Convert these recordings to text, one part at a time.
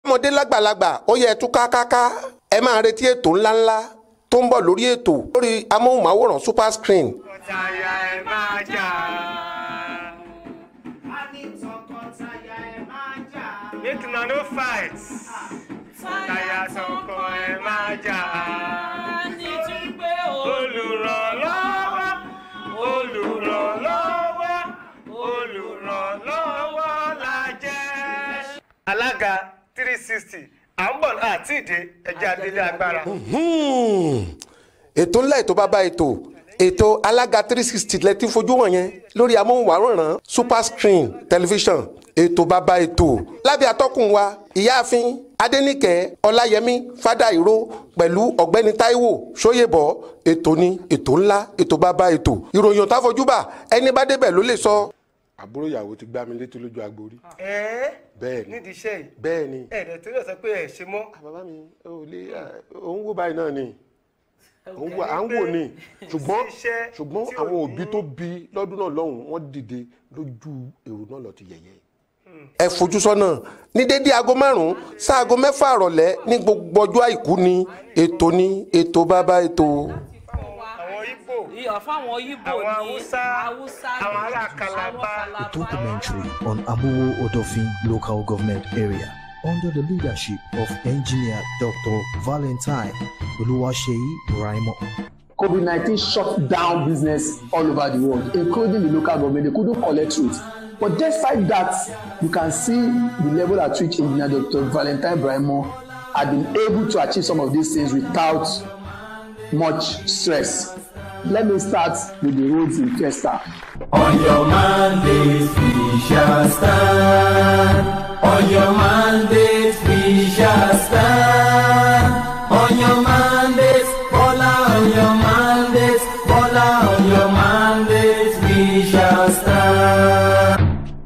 ọmọdé lágbàlagbà ó yẹ tú kákáká ẹ máa retí ètò ńláńlá tó ń bọ̀ lórí ètò lórí amóhùnmáwòrán super screen tọkọtaya ẹ máa jà. a ní tọkọtaya ẹ máa jà. make una no fight. taya tọkọ ẹ máa jà. nítorí pé olùrànlọ́wọ́ olùrànlọ́wọ́ olùrànlọ́wọ́ la jẹ́. alága three sixty à ń bọ̀ àti ìdè ẹja délé agbára. Hmm. ètò ńlá ètò bàbá ètò ètò alága three sixty lẹ ti fojú wọn yẹn lórí amóhùnmáwòrán super screen television ètò bàbá ètò lábẹ́ atọ́kùn wa ìyáàfin adẹ́nìkẹ́ ọláyẹmí fádàìró pẹ̀lú ọ̀gbẹ́ni táíwò sóyèbọ̀ ètò ni ètò ńlá ètò bàbá ètò ìròyìn ò tá fojú bà ẹni bá débẹ̀ ló lè sọ. àbúrò ìyàwó ti gbá mi létí lójú agbórí. ẹ bẹ́ẹ̀ ni nídìí iṣẹ́ yìí bẹ́ẹ̀ ni. ẹ̀ẹ́dẹ̀ torí ọ̀sẹ̀ pé ẹ̀ ṣe mọ́. bàbá mi ò lè òun wò báyìí náà ni òun wò à ń wò ni ṣùgbọ́n iṣẹ́ ṣùgbọ́n tí ò àwọn ní- òbí tó bí lọ́dún náà lọ́hùn wọ́n dìde lójú èrò náà lọ ti yẹ̀yẹ́. ẹ fojú sọ́nà ní dédé aago márùn-ún sáago mẹ́fà àrọ̀lẹ́ ní gbogbo ọjọ́ àìkú ni ètò ni ètò bàbá ètò. àwọn ibo iyọ̀ fáwọn Ìgbò àwọn ní haúsá Haúsá àwọn ní ará kalaba A documentary on Amuwo Odofin local government area under the leadership of engineer Dr. Valentine Oluwaseyi Raimo. COVID 19 shut down business all over the world, including the local government. They couldn't collect it. But despite that, you can see the level at which Engineer Dr. Valentine Braimo had been able to achieve some of these things without much stress. Let me start with the roads in Fiesta. On your mandate we shall stand. On your mandate we shall stand. On your mandate, Bola, on your mandate, Bola, on your mandate we shall stand.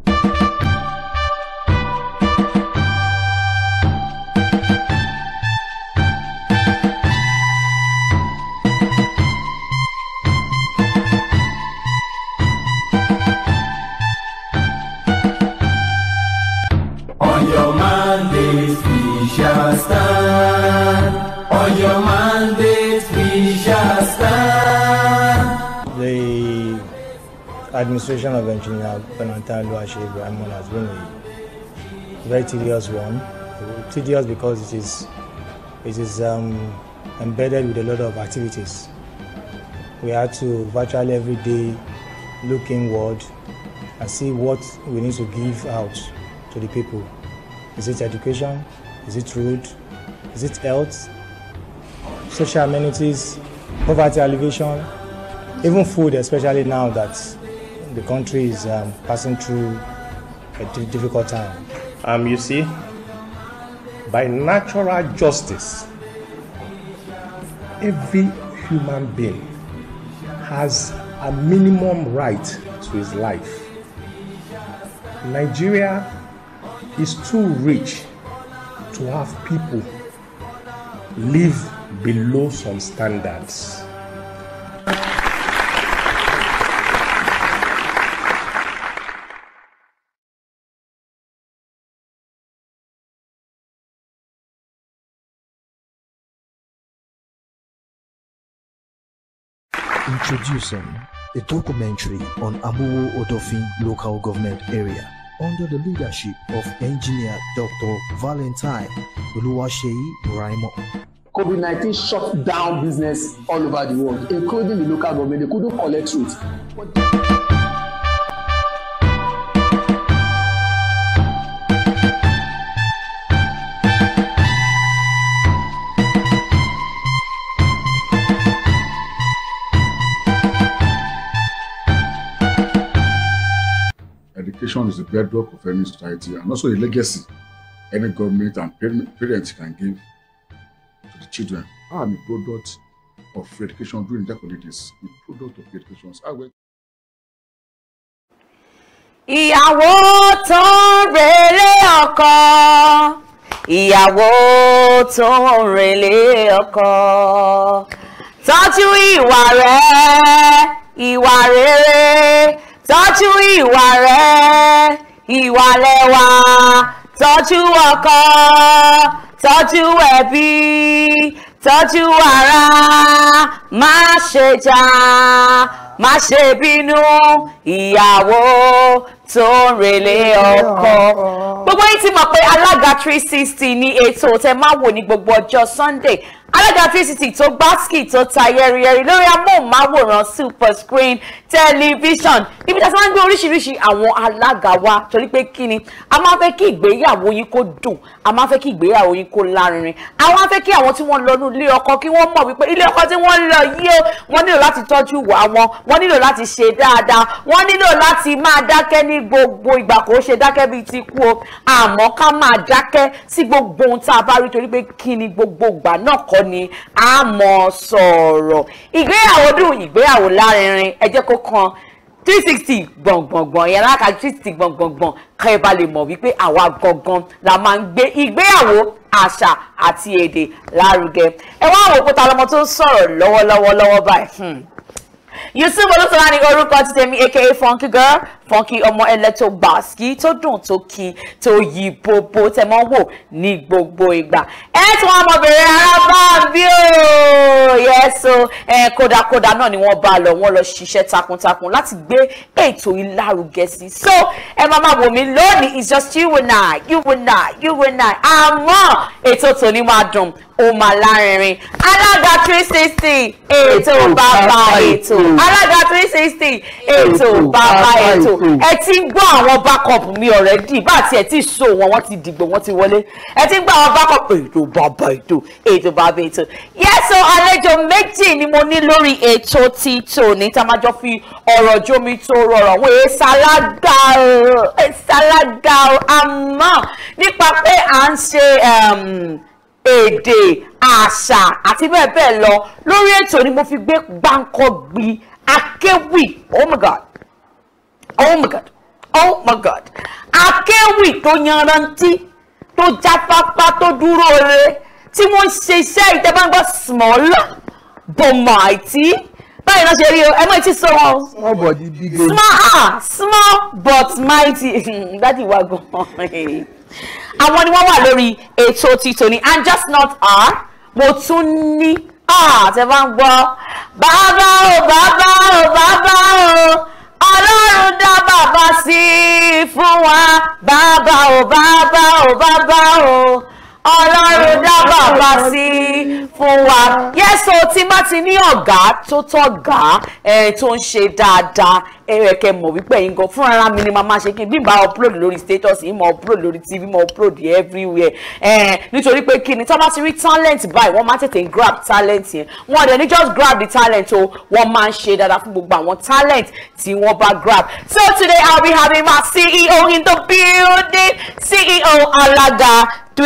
On your mandate we shall stand. On your mandate we shall stand. The administration of Engineer Benantan Luashe Ibrahim has been a very tedious one. Tedious because it is, it is um, embedded with a lot of activities. We had to virtually every day look inward and see what we need to give out to the people. Is it education? Is it road? Is it health? Social amenities, poverty alleviation, even food, especially now that the country is um, passing through a di- difficult time. Um, you see, by natural justice, every human being has a minimum right to his life. Nigeria is too rich to have people live below some standards. Introducing a documentary on Amuwo Odofin local government area under the leadership of engineer Dr. Valentine Oluwaseyi Raimo. COVID 19 shut down business all over the world, including the local government. They couldn't collect it. Education is the bedrock of any society and also a legacy any government and parent- parents can give to the children. I am a product of education during the holidays, a product of education. So I went ìyàwó tó ń relé ọkọ ìyàwó tó ń relé ọkọ tọ́jú ìwà rẹ̀ ìwà rere tọ́jú ìwà rẹ̀ ìwà lẹ́wà tọ́jú. tọ́jú ọkọ tọ́jú ẹbí tọ́jú ara má ṣe jà má ṣe bínú ìyàwó tó ń relé ọkọ. gbogbo yín ti mọ̀ pé alága three sixty ní ètò tẹ máa wò ní gbogbo ọjọ́ sunday alága three sixty tó gbásíkì tó ta yẹ́rìyẹ́rì lórí amóhùnmáwòrán super screen tẹlifíṣàn ibi tí a ti máa ń gbé oríṣiríṣi àwọn alága wa torí pé kí ni a máa fẹ́ kí ìgbéyàwó yín kó dùn a máa fẹ́ kí ìgbéyàwó yín kó lárinrin a máa fẹ́ kí àwọn tí wọ́n lọ ní ilé ọkọ kí wọ́n mọ̀ wípé ilé ọkọ tí wọ́n lọ yìí o wọ́n nílò láti tọ́jú ìwà wọn wọ́n nílò láti ṣe dáadáa wọ́n nílò láti máa dákẹ́ ní gbogbo ìgbà kò ṣe dákẹ́ bíi ti kú o àmọ́ ká máa dákẹ́ sí gbogbo ohun tá a bá rí torí pé kí ni gbogbo ìgbà náà kọ́ ni a mọ̀ sọ̀rọ̀ ìgbéyàwó dùn ìgbéyàwó lárinrin ẹ jẹ́ kó kan three sixty gbọ̀ngbọ̀ngbọ̀n yẹn láka three sixty gbọ̀ngbọ̀ngbọ̀n ká ẹ bá lè mọ̀ wípé àwa gangan la máa ń gbé ìgbéyàwó àṣà àti èdè lárugẹ ẹ wá wò pé ta lọmọ tó ń sọ̀rọ̀ lọ́wọ́lọ́wọ́ lọ́wọ́ báyìí yusuf olùsọ̀rọ̀ ni orúkọ ti tèmi aka funky girl funky ọmọ ẹlẹ́tọ̀ gbàsíkì tó dùn tó kí tó yí bóbó tẹ mọ́ wò ní gbogbo ìgbà ẹ tí wọ́n ọmọbìnrin arábàbí o yẹ́sọ ẹ kódàkódà náà ni wọ́n bá lọ wọ́n lọ ṣiṣẹ́ takuntakun láti gbé ètò ìlárugẹ sí so ẹ máa máa wò mí lónìí it's just you and I you and I you and I àmọ́ ètò tòní máa dùn ó máa lárinrin alága three sixty ètò bàbá ètò alága three sixty ètò bàbá ètò ẹ ti ń gbọ́ àwọn backup mi already bá àti ẹ̀ tí ì so wọn wọ́n ti dìgbò wọ́n ti wọlé ẹ ti ń gbọ́ àwọn backup ètò bàbá ètò ètò bàbá ètò yẹ́sọ àlejò méjì ni mo ní lórí ètò tí tòní tá a máa jọ fi ọ̀rọ̀ jómi tó rọrọ̀ wọ́n èé sálágà o èé sálágà o àmọ́ nípa pé à ń ṣe èdè àṣà àti bẹ́ẹ̀ bẹ́ẹ̀ lọ lórí ètò ni mo fi gbé gbáǹkọ́ akéwì oh my god oh my god oh my god akéwì tó yanrantí tó jáfáfá tó dúró re tí wọ́n ṣe iṣẹ́ ìtẹ́bàgbọ́ small but mighty báyìí náà ṣe rí o ẹ mọ̀ etí sọ wọn. small body big head. small ah small but mighty dádì wa gan-an àwọn ni wọ́n wà lórí ètò títò ní and just not are mo tún ní tẹ bá ń gbọ́ bàbá o bàbá o bàbá o ọlọ́run dá bàbá sí i fún wa bàbá o bàbá o bàbá o ọlọ́run dá bàbá sí i fún wa yẹ́sọ̀ tí má ti ní ọ̀gá tó tọ̀gá tó ń ṣe dáadáa ẹ̀rẹ̀kẹ́ mọ̀ wípé yín gan fún ara mi ni màá máa ṣe kí n bí n bá upload lórí status yìí mo upload lórí tv mo upload everywhere nítorí pé kí ni tí wọ́n bá ti rí talent báyìí wọ́n máa tètè grab talent yẹn wọ́n dẹ̀ ní just grab the talent o wọ́n máa ń ṣe dáadáa fún gbogbo àwọn talent tí wọ́n bá grab so today I'll be having my CEO in the building CEO Alaga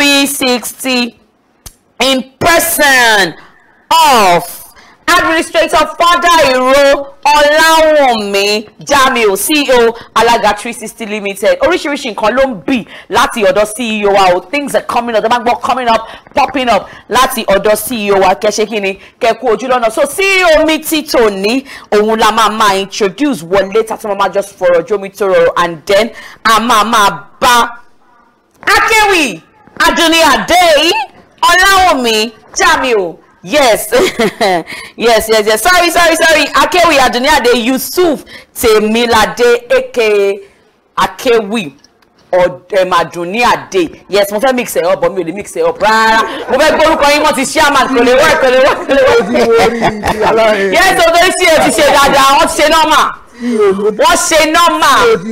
360 in person of administrator Fadairo Ọláwọ̀nmí Jamiu CEO Alaga 360 Limited oríṣiríṣi nǹkan ló ń bì láti ọ̀dọ̀ CEO wa o things are coming up the gbọ́ coming up popping up láti ọ̀dọ̀ CEO wa kẹ́ṣe kí ni kẹ́kú ojú lọ́nà so CEO mi ti tòní òun la máa máa introduce wọlé tàbí máa just fọ̀rọ̀ jómi tó rọrọ̀ and then a máa máa bá Akéwì Adúnní Adé Ọláwọ̀nmí Jamiu yes yes yes yes sorry sorry sorry akewi aduniade yusuf temilade aka akewi ọ̀dẹ̀màdùnníàdé yes mo fẹ́ mix ẹ̀ up but mi ò lè mix ẹ̀ up rárá mo fẹ́ gbórúkọ yín wọ́n ti ṣí àmà kò lè wọ́ kò lè wọ́ kò lè wọ́ yes o fẹ́ sí ẹ ti ṣe dáadáa wọ́n ti ṣe nọ́mà wọ́n ṣe nọ́mà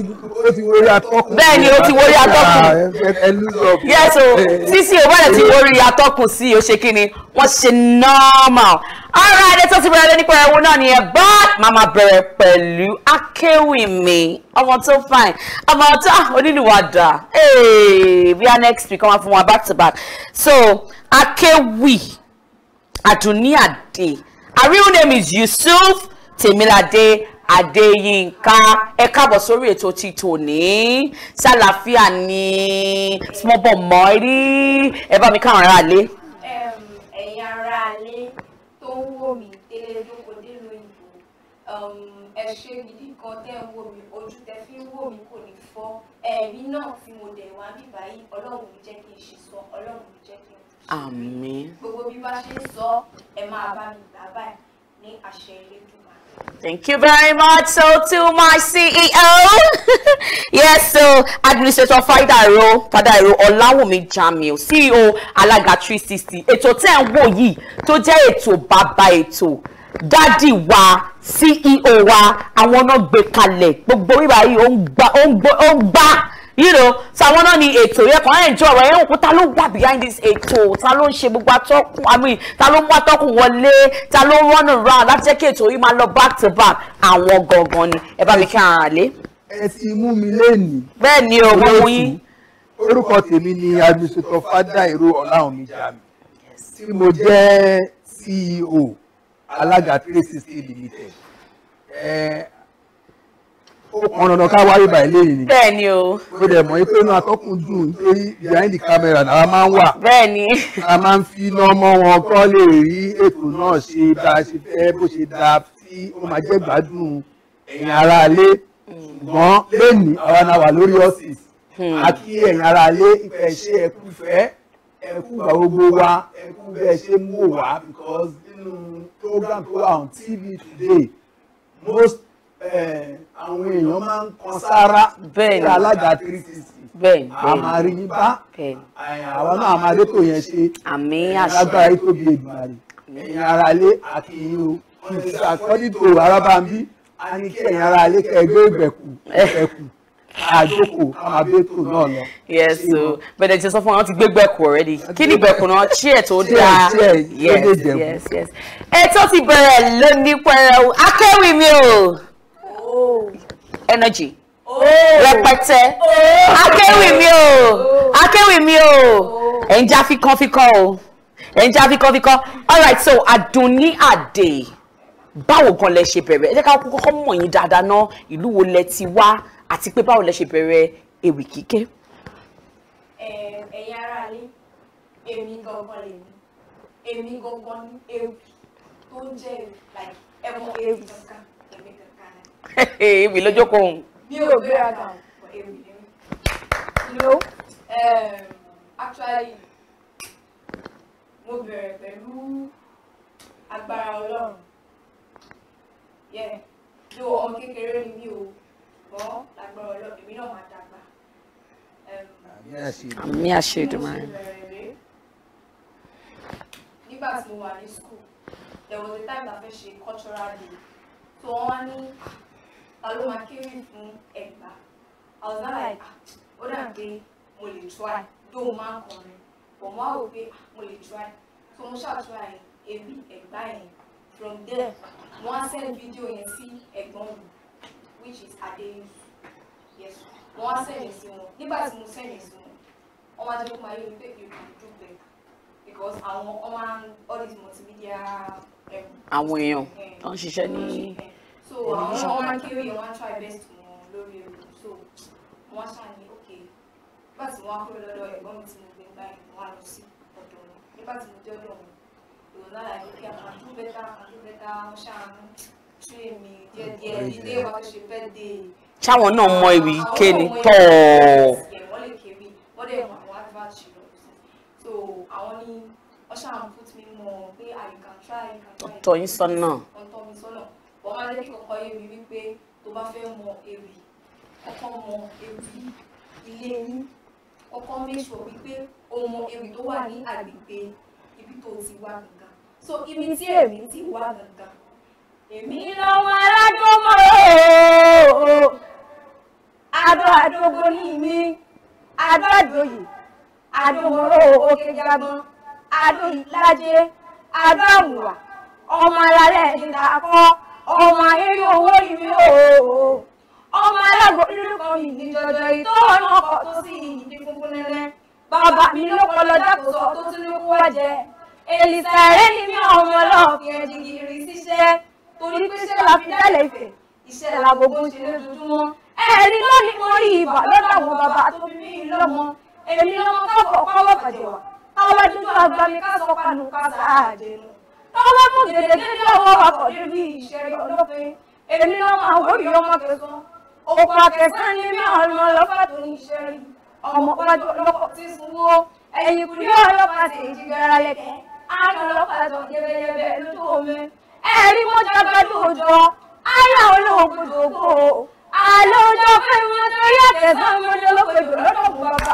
bẹ́ẹ̀ ni o ti wọrí atọ́kùn yes o sísí o bọ́dẹ̀ ti wọrí atọ́kùn sí o ṣe kí ni wọ́n ṣe nọ́mà ara ẹni tó ti bẹ̀rẹ̀ lé nípa ẹ̀wọ̀n náà nìyẹn but màmá bẹ̀rẹ̀ pẹ̀lú akéwì mi ọmọ tó fine ọmọ tó onílùwàdà bí a next week wọ́n fún wa back to back so akéwì Adúnníàdé her real name is Yusuf Temilade Adéyínká ẹ káàbọ̀ sórí ètò ti tòní ṣàlàfíà ní small boy mọ́rí ẹ bá mi káwọn ará lé. ẹ̀yin ará lé tó ń wò mí délé lóko délé òyìnbó ẹ ṣe gidi kan tẹ́ ń wò mí ojú tẹ́ fi ń wò mí kò ní fọ́ ẹ̀rí náà tí mo dẹ̀ wá bí báyìí ọlọ́run mi jẹ́ kí n ṣe sọ ọlọ́run mi jẹ́ kí n àmín. gbogbo bí bá ṣe ń sọ ẹ máa bá mi gbà báyìí ní àṣẹ Elédùmarè. Thank you very much. So to my CEO, yes, so Administrator Fadairo, Fadairo Ọláwùmí Jamiu, CEO Alága 360. Ètò tẹ́ ń wò yìí tó jẹ́ ètò bàbá ètò dádì wa CEO wa àwọn náà gbé kalẹ̀ gbogbo bíbá yìí ó ń gbá ó ń gbó ó ń gbá you know so àwọn náà ni ètò yẹn kàn án ẹ̀jọ̀ ọ̀rọ̀ yẹn òkú ta ló wà behind this ètò ta ló ń ṣe gbogbo atọ́kùn I mean ta ló mú atọ́kùn wọlé ta ló run around láti jẹ́ kí ètò yìí máa lọ back to back àwọn gangan ni ẹ bá mi kí ara lé. ẹ ti mú mi lénìí. bẹ́ẹ̀ ni o mo mú yín. orúkọ tèmi ni administrator Fádàìró Ọláwùmí Jamiu tí mo jẹ́ CEO alága three sixty limited. ẹ ó pọn dandan ká wáyé báyìí lẹ́yìn ni. bẹ́ẹ̀ ni o. ó dẹ̀ mọ̀ pé inú atọ́kùn dùn nítorí behind the camera náà máa ń wà. bẹ́ẹ̀ ni. a máa ń fi iná mọ́ wọn kọ́ lè rí ètò náà ṣe bá a ṣe fẹ́ bó ṣe dáa tí ó máa jẹ́ gbádùn ẹ̀yin aráalé ṣùgbọ́n lẹ́nìí àwa náà wà lórí ọ́fíìsì a kí ẹ̀yin aráalé ìfẹ́ ṣe ẹ̀kú fẹ́ ẹ̀kú gbà gbogbo wa ẹ̀kú bẹ́ẹ̀ ṣe mú wò wá because nínú program tó wà on TV today most eh, àwọn èèyàn máa ń kan sára Bẹ́ẹ̀ ni. sí alága three sixty bẹ́ẹ̀ ni a máa rí yín bá bẹ́ẹ̀ ni. àwa náà máa dé tó yẹn ṣe àmín àṣẹ. lágbára yìí tóbi èdùmarè ẹ̀yin ara ilé àkìyìn o àkọ́dí tó arábàmbí a ní kí ẹ̀yin ara ilé kẹ́ ẹgbẹ́ ìgbẹ̀kù ìgbẹ̀kù àjókòó àmàbẹ́tò náà lọ. yes so bẹ̀rẹ̀ ti sọ fún wọn ti gbé gbẹ̀kù already kí ni gbẹ̀kù náà chair tó Chair, dáa chair, yes tó lè jẹ̀kù. yes yes ètò ti bẹ̀rẹ̀ lónìí pẹ̀rẹ̀ akéwì mi o energy rẹpẹtẹ akéwì mi o akéwì mi o ẹ̀ ń já fíkánfíkán o ẹ̀ ń já fíkánfíkán alright so Àdùnní Adé báwo gan lẹ ṣe bẹ̀rẹ̀ ẹ jẹ́ ká kọ́kọ́ mọ̀ yín dáadáa ná ìlú wo lẹ ti wá àti pé báwo lẹ ṣe bẹ̀rẹ̀ ewì kíké. Ẹ- ẹ̀yin aráalé èmi gangan lèmi èmi gangan ní ewì tó ń jẹ́ ewì like ẹ̀mọ ewì kankan èmi kankan ni. ewì lójókòó òun. mi ò gbéraga o but ewì ni mí. you know um, actually mo bẹ̀rẹ̀ pẹ̀lú agbára ọlọ́run yeah lo ọmọ kékeré ni mí o ṣùgbọ́n lágbára ọlọ́run èmi náà máa dàgbà. Um, àmì àṣẹ Èdùmàrè. nígbà tí mo wà ní school there was a time la fẹ́ ṣe cultural day so wọ́n wá ní ta ló máa kéré fún ẹ̀gbá i was not like ah, ó dà pé mo lè try though mo máa ń kọrin but mo wá wò pé ah, mo lè try so mo ṣáà try ewì ẹ̀gbá yẹn from there mo wá send video yẹn sí ẹ̀gbọ́n mi which is Adeyusu yes mo wá send yẹn sí wọn nígbà tí mo send yẹn sí wọn wọ́n wá jẹ́ kó máa yé mi pé you can do better because àwọn ọmọ all these multimedia um, àwọn èèyàn eh, tó ń ṣiṣẹ́ ní so àwọn ọmọ máa ń kéré yẹn wọ́n á try best wọn lórí ewu so wọ́n ṣáà ní ok nígbà tí wọ́n á kúrò lọ́dọ̀ ẹ̀gbọ́n mi tí mo gbé gbá yẹn wọ́n á lọ sí ọ̀dọ̀ wọn nígbà tí mo dé ọ̀dọ̀ wọn ìwọ náà láì lókè àwọn àdúgbò bẹ́tà àdúgbò bẹ́tà wọ́n ṣáà ń tún èmi díẹ̀díẹ̀ dídé wa fẹ́ ṣe fẹ́ dé ṣáwọn náà mọ ewì ké ni àwọn tọ́ ọmọ ẹ̀yẹ wọ́n lè kéwì wọ́n dẹ̀ mọ àwọn advert ṣe lọ sí so àwọn ní wọ́n ṣáà ń put me mọ̀ pé ah you can try you can try tọ́ yín sọ́nà wọ́n tọ́ mi sọ́nà wọ́n máa jẹ́ kí kọ́kọ́ yé mi wípé tó bá fẹ́ mọ ewì kọ́kọ́ mọ ewì ilé yín kọ́kọ́ make sure wípé o mọ ewì tó wà ní àgbègbè ibi tó ti wá gangan so ibi tí èmi ti wá gangan èmi lọ́wọ́ alágbọ́mọ̀ ooo adó àdógó ní mi adó àdóyè adómọ̀ró òkè jagbọ́n adó ìlàjẹ adó àwùwà ọmọ alálẹ̀ ìdàkọ́ ọmọ ayélujára owó ìwé ooo ọmọ alágbó nínú kan mi ní jọjọ yìí tó ọ̀nà ọkọ̀ tó sì ìdí funfun nẹ́nẹ́ bàbá mi ló kọ lọ dákò sọ tó tún ní kú wá jẹ èlìsà ẹ̀rẹ́ ni mí ọmọ ọlọ́ọ̀fin ẹ̀jìgìrì síṣẹ́ torí pé ṣé la fi dálẹ̀ ìfẹ́ iṣẹ́ la gbogbo ń ṣe lójoojúmọ́ ẹ̀rí lónìí mo rí ibà lọ́dọ̀ àwọn bàbá tó fi mí lọ́mọ èmi lọ́mọ káfọ̀ pàwọ́ bàjẹ́ wà káwọ́ dúdú àgbà mi ká sọ panu ká sáàjẹ́ nu káwọ́ mú gèdègèdè ọwọ́ wa kọ̀ débi ìṣẹ̀rí ọlọ́fin èmi lọ́mọ àwọn òbí ọmọ kẹsàn òkú akẹ́sán ní mí ọ̀nà ọlọ́pàá tó ní iṣẹ́ rí ọmọ pàjọ ọlọ́pàá ti sunwó ẹ̀yìn kùdí ọlọ́pàá ti jìgàrà lẹ̀kẹ́ àná ọlọ́pàá tó gẹ́gẹ́gẹ́ lójú omi ẹ̀rí mọ́jà gbádùn òjò ayé olóògùn dògbò àlọ́jọ́ pé wọ́n tó yẹ kẹsàn-án mọ́jọ́ lọ́pẹ̀jọ́ lọ́dọ̀ fún bàbá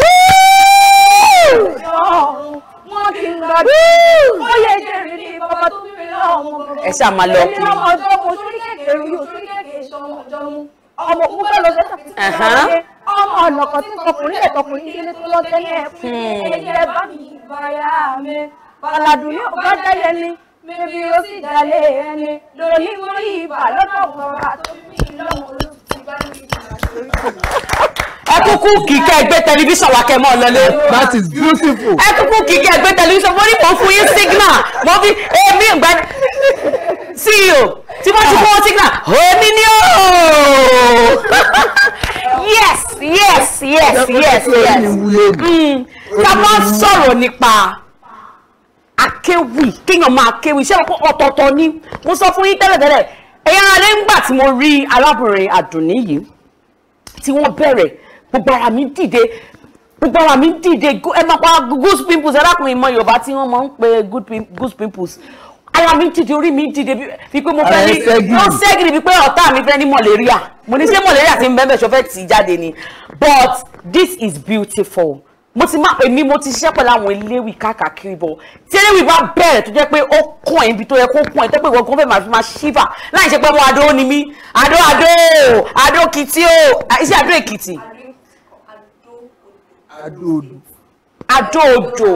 wọ́n kì í gbàdúrà ó yẹ jẹ́rìí ní bàbá tó bí mi lọ́wọ́ ẹ ṣáà máa lọ kiri. ọmọ ọjọ́ mo sórí kékeré yóò sórí kékeré sọmọ ọjọ́ mu ọmọ mo fẹ́ lọ sẹ́sà tí Ẹ̀hán. ọmọ ọ̀nà kan tí tọkùnrin lẹ̀ tọkùnrin délé tó lọ tẹ́lẹ̀ fún ẹ̀jẹ̀ bá mi báyà mi bàlàdùn ní ọ̀gá jẹ́yẹ ni mẹ́bí ó sì dalẹ̀ ẹni lóní mo rí ibà lọ́dọ̀ bàbá tó bí mi lọ́wọ́ olóòtú bá mi ẹ kúkú kíkẹ́ ẹgbẹ́ tẹlifíṣàn wa kẹ́ mọ́ lọlé. that is beautiful. ẹ kúkú kíkẹ́ ẹgbẹ́ tẹlifíṣàn mo ní mò ń fún yín signal mo fi èmi ìgbà ceo tí wọ́n ti fún wọn signal èmi ni ó. yes yes yes yes yes Mm. ká má sọ̀rọ̀ nípa akéwì kéèyàn máa kéwì ṣé ọkọ ọ̀tọ̀ọ̀tọ̀ ni mo sọ fún yín tẹ́lẹ̀tẹ́lẹ̀ ẹ̀yà alẹ́ ńgbà tí mo rí arábìnrin àdùnní yìí tí wọ́n bẹ̀rẹ̀ gbogbo ara mi dìde gbogbo ara mi dìde go- ẹ máa pa goose pimples ẹlákùnrin mọ yorùbá tí wọ́n máa ń pe good pim- goose pimples ara mi dìde orí mi dìde bí bí pé mo fẹ́ Ara ní ẹ ṣẹ́gi. ó ṣẹ́gìrì bí pé ọ̀tá mi fẹ́ ní malaria mo ní ṣé malaria ti ń bẹ́ẹ̀ bẹ́ẹ̀ ṣọ fẹ́ tì í jáde ni but this is beautiful mo ti máa èmi mo ti ṣiṣẹ́ pẹ̀lú àwọn eléwì káàkiri bọ̀ tí eléwì bá bẹ̀rẹ̀ tó jẹ́ pé ó kún ẹ̀ ibi tó yẹ kó kún ẹ̀ tó pé ìwọ̀n kan fẹ́ máa fi máa ṣífà láì ṣe pé mo adó ni mí adó adó adó kìtì o iṣẹ́ adó èkìtì adóodò adó odò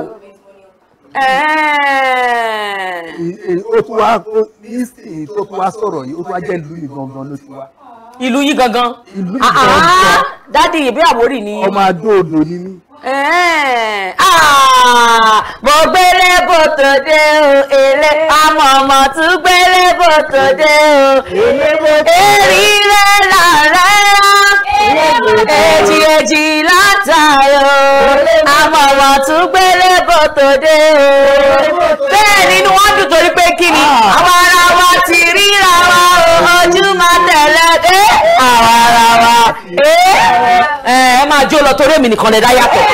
Ì- ì- ó tún wá ó- nísìnyí tó tún wá sọ̀rọ̀ yìí ó tún wá jẹ́ ìlú mi gangan ló ti wá ìlú yín gangan ìlú mi Ah, ah, gangan dádì ìbí àwórì ni ọmọ adóodò ni mí. Ẹ̀ẹ́n, ah, mo gbélé bò tó dé o èlé àmọ́ ọmọ tún gbélé bò tó dé o èrí rẹ̀ làrẹ́ èjì èjì látàyò àmọ́ ọmọ tún gbélé bò tó dé o bẹ́ẹ̀ nínú wọn dùn torí pé kí ni àwa ara wa ti ríra wa o ojú máa tẹ̀lé dé àwa ara wa ẹ ẹ máa jó lọ torí èmi nìkan lè dá yàtọ̀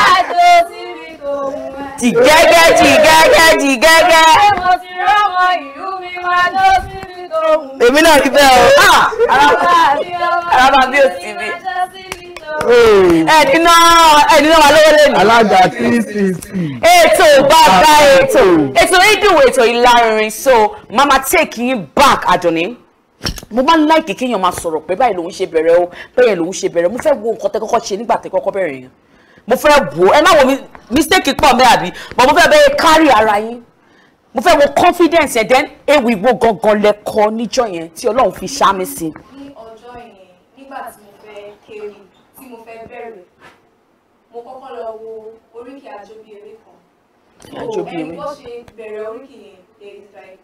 ti gẹ́gẹ́ ti gẹ́gẹ́ ti gẹ́gẹ́. mo ti rọ́mọ ìlú mi wá lọ síbi tó wù mí. èmi náà rí bẹ́ẹ̀ o Ah, araba bí o sì bí. ẹni náà ẹni náà wà lówó lẹ́nu. alága three sixty. ètò bàbá ètò ètò ìdùn ètò ìlàrin so mama take yín back Àdùnní mo máa ń láìkì kéèyàn máa sọ̀rọ̀ pé báyìí lòun ṣe bẹ̀rẹ̀ o bẹ́ẹ̀ lòun ṣe bẹ̀rẹ̀ mo fẹ́ wo nǹkan tẹ́ kọ́kọ́ ṣe nígbà tẹ́ kọ́kọ́ bẹ̀rẹ̀ yẹn mo fẹ́ wo ẹ má wo mi- mistake pọ̀ mẹ́ àbí but mo fẹ́ bẹ́ẹ̀ kárí ara yín mo fẹ́ wo confidence yẹn then ewì wo gangan lẹ́kọ́ níjọ́ yẹn tí Ọlọ́run fi ṣá mi sí. ní ọjọ́ yẹn nígbà tí mo fẹ́ kéwì tí mo fẹ́ bẹ̀rẹ̀ mo kọ́kọ́ lọ wo oríkì àjọbí eré kan Àjọbí ẹni eré. bó ṣe bẹ̀rẹ̀ oríkì yẹn there is like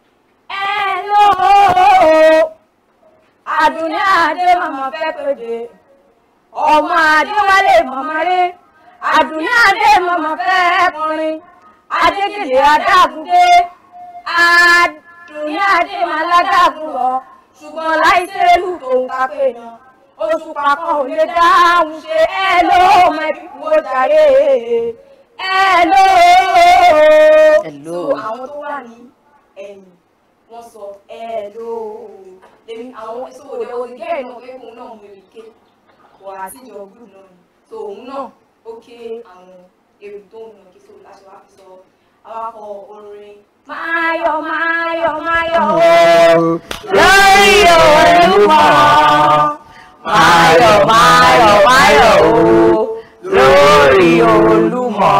hello Àdùnní Adé màmá fẹ́ pèdè ọmọ Adéwálé màmá rẹ̀ Àdùnní Adé màmá fẹ́ kọrin Adégèdè Adágúndé Àdùnní Adé máa ládàgùn lọ ṣùgbọ́n láìsẹ́lù tó ń kápẹ́ náà oṣù papọ̀ ò lè dáhùn ṣe ẹ ló mẹ́bí wo jàre ẹ ló. Hello. so àwọn tó wà ní ẹ̀yìn wọ́n sọ ẹ ló lèmi àwọn so òde òde gẹ́ẹ̀ náà pé òun náà mú èmi ké wà á síjọ gúrù náà ni so òun náà ó ké àwọn èrò tó ń yàn kí so láti wá fi sọ awakọ̀ orin. máyọ̀ máyọ̀ máyọ̀ o lórí Olúmọ. Máyọ̀ máyọ̀ máyọ̀ o lórí Olúmọ.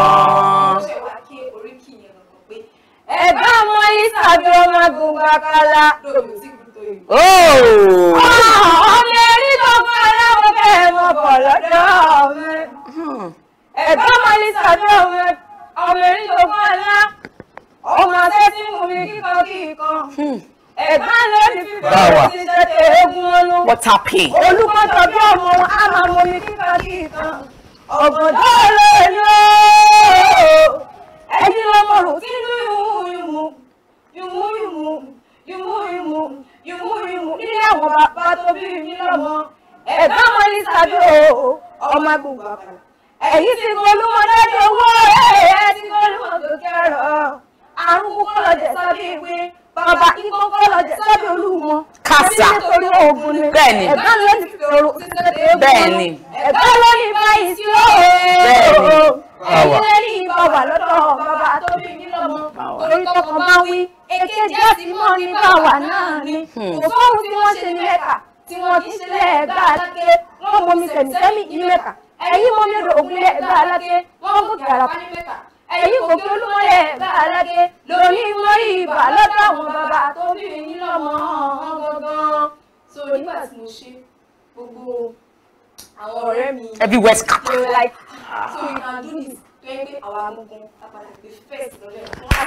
ẹ̀gbọ́n ọmọ ìsàbí ọmọ gbọ̀ngàn kala. Oh! ọmọ erí tó kọ́ aláwọ̀ bẹ́ẹ̀ mọ̀ bọ̀ lọ́dọ̀ mi. ẹ̀gbọ́n ọmọ ìsàbí ọmọ ọmọ erí tó kọ́ alá. ọmọ sẹ́sí mú mi kíkan kíkan. ẹ̀gbọ́n ló ní Báwa. fífẹ́ ti ṣe tẹ eégún ọlú. What happened? olùkọ́jọ bí ọmọ á máa mú mi kíkan kíkan. ọ̀gọ̀dọ̀ lè lò ó. ẹni lọ́mọ rò sínú ìmú ìmú ìmú ìmú ìmú ìmú ìmú ìmú nílé àwọn bàbá tó bí mi lọ́mọ ẹ Bẹ́ẹ̀ni. ẹ̀gbọ́n ló ní tòrò títí dé ewu Bẹ́ẹ̀ni. ẹ̀gbọ́n ló ní báyìí sí o Bẹ́ẹ̀ni. ẹ̀yin lè ní bàbá lọ́dọ̀ bàbá tó bí yín lọ́mọ torí tọkàn bá wí èkejì àti mọ́ ní báwa náà ni kò sóhun tí wọ́n ṣe ní mẹ́ta tí wọ́n ti ṣe lẹ́ẹ̀gbá aláké wọ́n mọ mi sẹ̀mísẹ́mì ní mẹ́ta ẹ̀yin mọ mi odò ògùnlẹ̀ ẹ̀gbá aláké wọ́n gòkè àràpá ní mẹ́ta ẹ̀yin gòkè olúmọ̀lẹ̀ ẹ̀gbá aláké lóní mọ́rí ibà lọ́dọ̀ àwọn bàbá tó bí yín lọ́mọ gangan. so nígbà tí mo ṣe gbogbo àwọn ọ̀rẹ́ mi Everywhere scatter. they were like so you can do this tó yẹ pé àwa amugun apàdà gbé first lọ́lẹ̀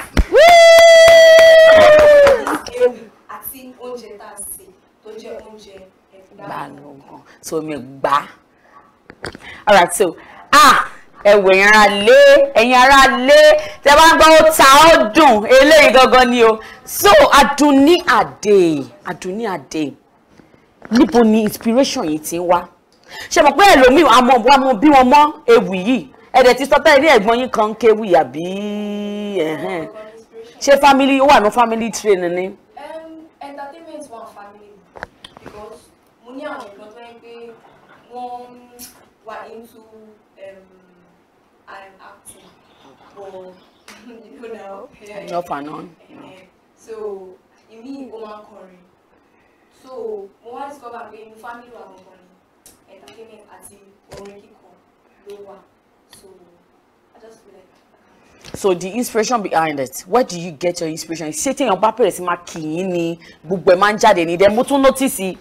ewu àti oúnjẹ tá a sè tó jẹ́ oúnjẹ ẹ̀fúdà. Balógun so mi gbà alright so ah ẹwọ ẹ̀yin ara lé ẹ̀yin ara lé tẹ bá ń gbọ́ ó ta ó dùn eléyìí gangan ni o so Adunni Ade Adunni Ade níbo ni inspiration yìí ti ń wá ṣe mọ̀ pé ẹlòmíì àmọ́ àmọ́ bí wọn mọ́ ewì yìí ẹ̀dẹ̀ ti sọ tẹ́lẹ̀ ní ẹ̀gbọ́n yín kan kéwì àbí ẹ̀hẹ́n. ṣé family ó wà ní family training ni. Um, entertainment one family because mo ní àwọn ìkan tó yẹ pé wọ́n wà into um, I'm acting but you know now. yeah. Off and on. Eh, so èmi ò máa kọrin so mo wá discover pé inú family wa gangan ni entertainment àti orin kíkọ ló wà so I just feel like so the inspiration behind it where do you get your inspiration ṣé téèyàn bá bẹ̀rẹ̀ sí máa kì í ní gbogbo ẹ̀ máa ń jáde ní dẹ́ mo tún notice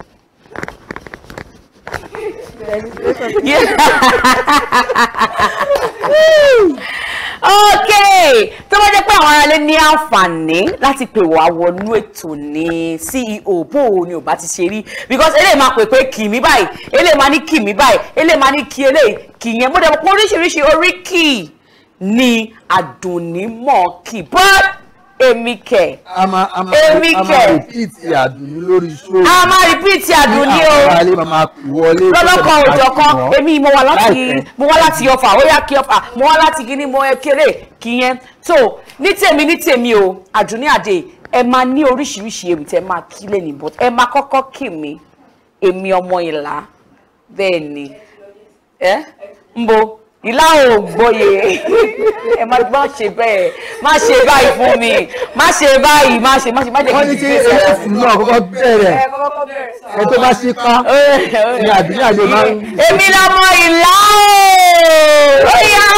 ok tó bá jẹ́ pé àwọn aráalé ní àǹfààní láti pè wá wọnú ètò ní ceo bó o ni ò bá ti ṣe rí because eléyìí máa pè pé kì mí báyìí eléyìí máa ní kì mí báyìí eléyìí máa ní kì eléyìí kì yẹn mo dẹ̀ mọ̀ pé oríṣiríṣi oríkì ni Àdùnní mọ̀ kì but èmi kẹ̀ a máa a máa Èmi a máa kẹ̀. repeat Àdùnní lórí show. a máa repeat Àdùnní o àwọn aráalé máa máa pè wọlé. lọ́lọ́kan òjọ̀ kan Wọ́n. èmi mo wà láti Láìpẹ́. mo wá láti ọfà ó yá kí ọfà mo wá láti gíní mo ẹ kéré kí yẹn tó ní tèmi ní tèmi o Àdùnní Adé ẹ máa ní oríṣiríṣi ewì tẹ máa kí lẹ́nu but ẹ máa kọ́kọ́ kì mí èmi ọmọ ìlà bẹ́ẹ̀ ni ẹ ń bo ìlà ò gbòye ẹ má má ṣe bẹ́ẹ̀ má ṣe báyìí fún mi má ṣe báyìí má ṣe má ṣe má jẹ́ wọ́n kí ní n kí ti fi ẹ̀sìn náà kọ́kọ́ bẹ̀rẹ̀ ẹ tó bá ṣe ká ní Àdùnní Adé máa ń. èmi lọmọ ìlà ooo ó yá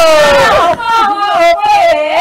o.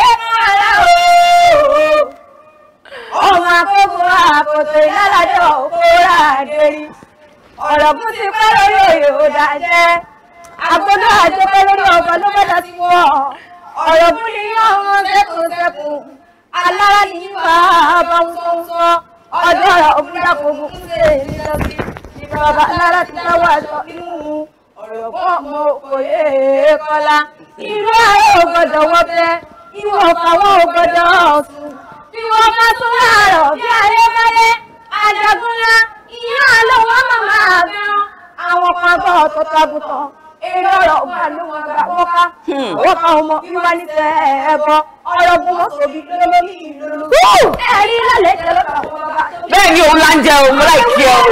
ọmọ akókò àkótó ìlàlájọ òkúra àdérí ọ̀rọ̀ kún ti pẹ́ lórí òye òdà jẹ́ àgbọ̀dọ̀ àjọpẹ́ lórí ọ̀gbọ̀n ló bẹ́ẹ̀ láti wọ̀ ọ̀rọ̀ kún ni yóò ọmọ sẹ́kùn sẹ́kùn alára ní bá a bá ń sọ́nsọ́ ọjọ́ ọ̀rọ̀ òkúta kò fún ṣe ìrìnàjò ìjọba alára ti dáwọ́ àjọ inú ọ̀rọ̀ kún ọmọ òye kọ́lá irú ayé ògbọ́dọ̀ wọ́ bẹ́ẹ̀ ìwọ ọ̀fàwọ́ ògbọ́dọ̀ ọ̀sùn bí wọ́n bá tún láàárọ̀ bí ayé báyé àjàgúnlá ìyá àlọ́wọ́ màmá àgbẹ̀rán àwọn kan gbọ́ ọ̀tọ̀ tàbùtàn èrè ọ̀rọ̀ ọ̀gbà ló wọn gbà wọ́n ká wọ́n ká ọmọ wíwá ní tẹ ẹ̀bọ ọ̀rọ̀ gun wọn sòbí lólórí ìlú ẹ̀rí lálẹ́ jẹ́ lọ́kà wọn bá tó bẹ́ẹ̀ ni òun là ń jẹ òun láì kí ọ.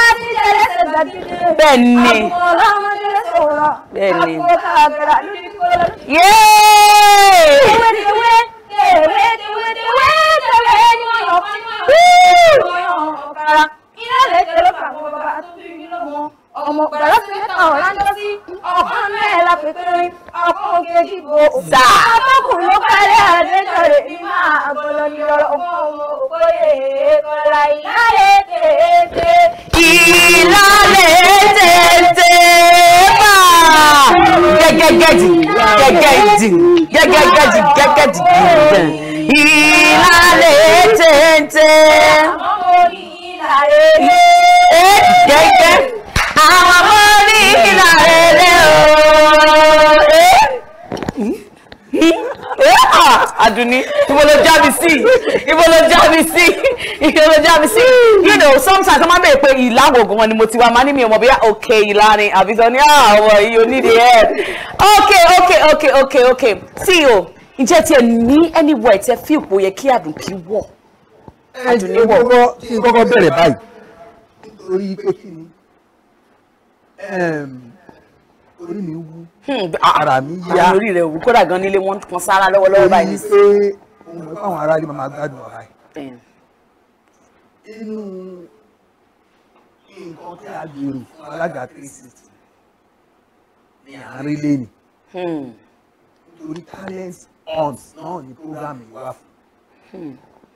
bẹ́ẹ̀ ni bẹ́ẹ̀ ni yéé ọmọ gbàrà sí mẹ́ta ọ̀rá ń dọ́sí ọ̀kan mẹ́ẹ̀ la pèpèrè ọ̀kan kejì bò Sà. ọmọkùnrin ló kálẹ̀ àdéjọ́rẹ̀ ní máa gbọ́dọ̀ ní ọ̀rọ̀ ọmọ ọmọ òkòyè kọlá ìyáálé tètè. ìlàlẹ̀ tètè bá gẹ́gẹ́gẹ́dì gẹ́gẹ́dì gẹ́gẹ́gẹ́dì gẹ́gẹ́dì ìlàlẹ̀ tètè ẹ gẹ́gẹ́ àwọn ọmọ ní ìlàlẹ̀ lẹ́ o Àdùnní ibo ló já mi sí ibo ló já mi sí ibo ló já mi sí you know sometimes wọ́n máa ń bèèrè pé ìlà wo gan ni mo ti wá máa ní mi ò mọ̀ bóyá òkè ìlà ni àbí sọ ní àwọ̀ yìí ò ní the help okay okay okay okay okay see o ǹjẹ́ tiẹ̀ ní anywhere tẹ fí ipò yẹ kí Àdùnní wọ̀ Àdùnní wọ̀ kọ́kọ́ kí n kọ́kọ́ bẹ̀rẹ̀ báyìí nítorí pé kí ni em, orí mi wú ara mi yá orí rẹ̀ wù kódà gan nílé wọn kan sára lọ́wọ́lọ́wọ́ báyìí torí pé ohun mọ̀ fáwọn aráàlú máa máa gbádùn ọ̀rá Bẹ́ẹ̀. yìí inú nǹkan tí a gbèrò fún alága three sixty ni à ń rí lẹ́nu nítorí talent hunt náà ni program yìí wà fún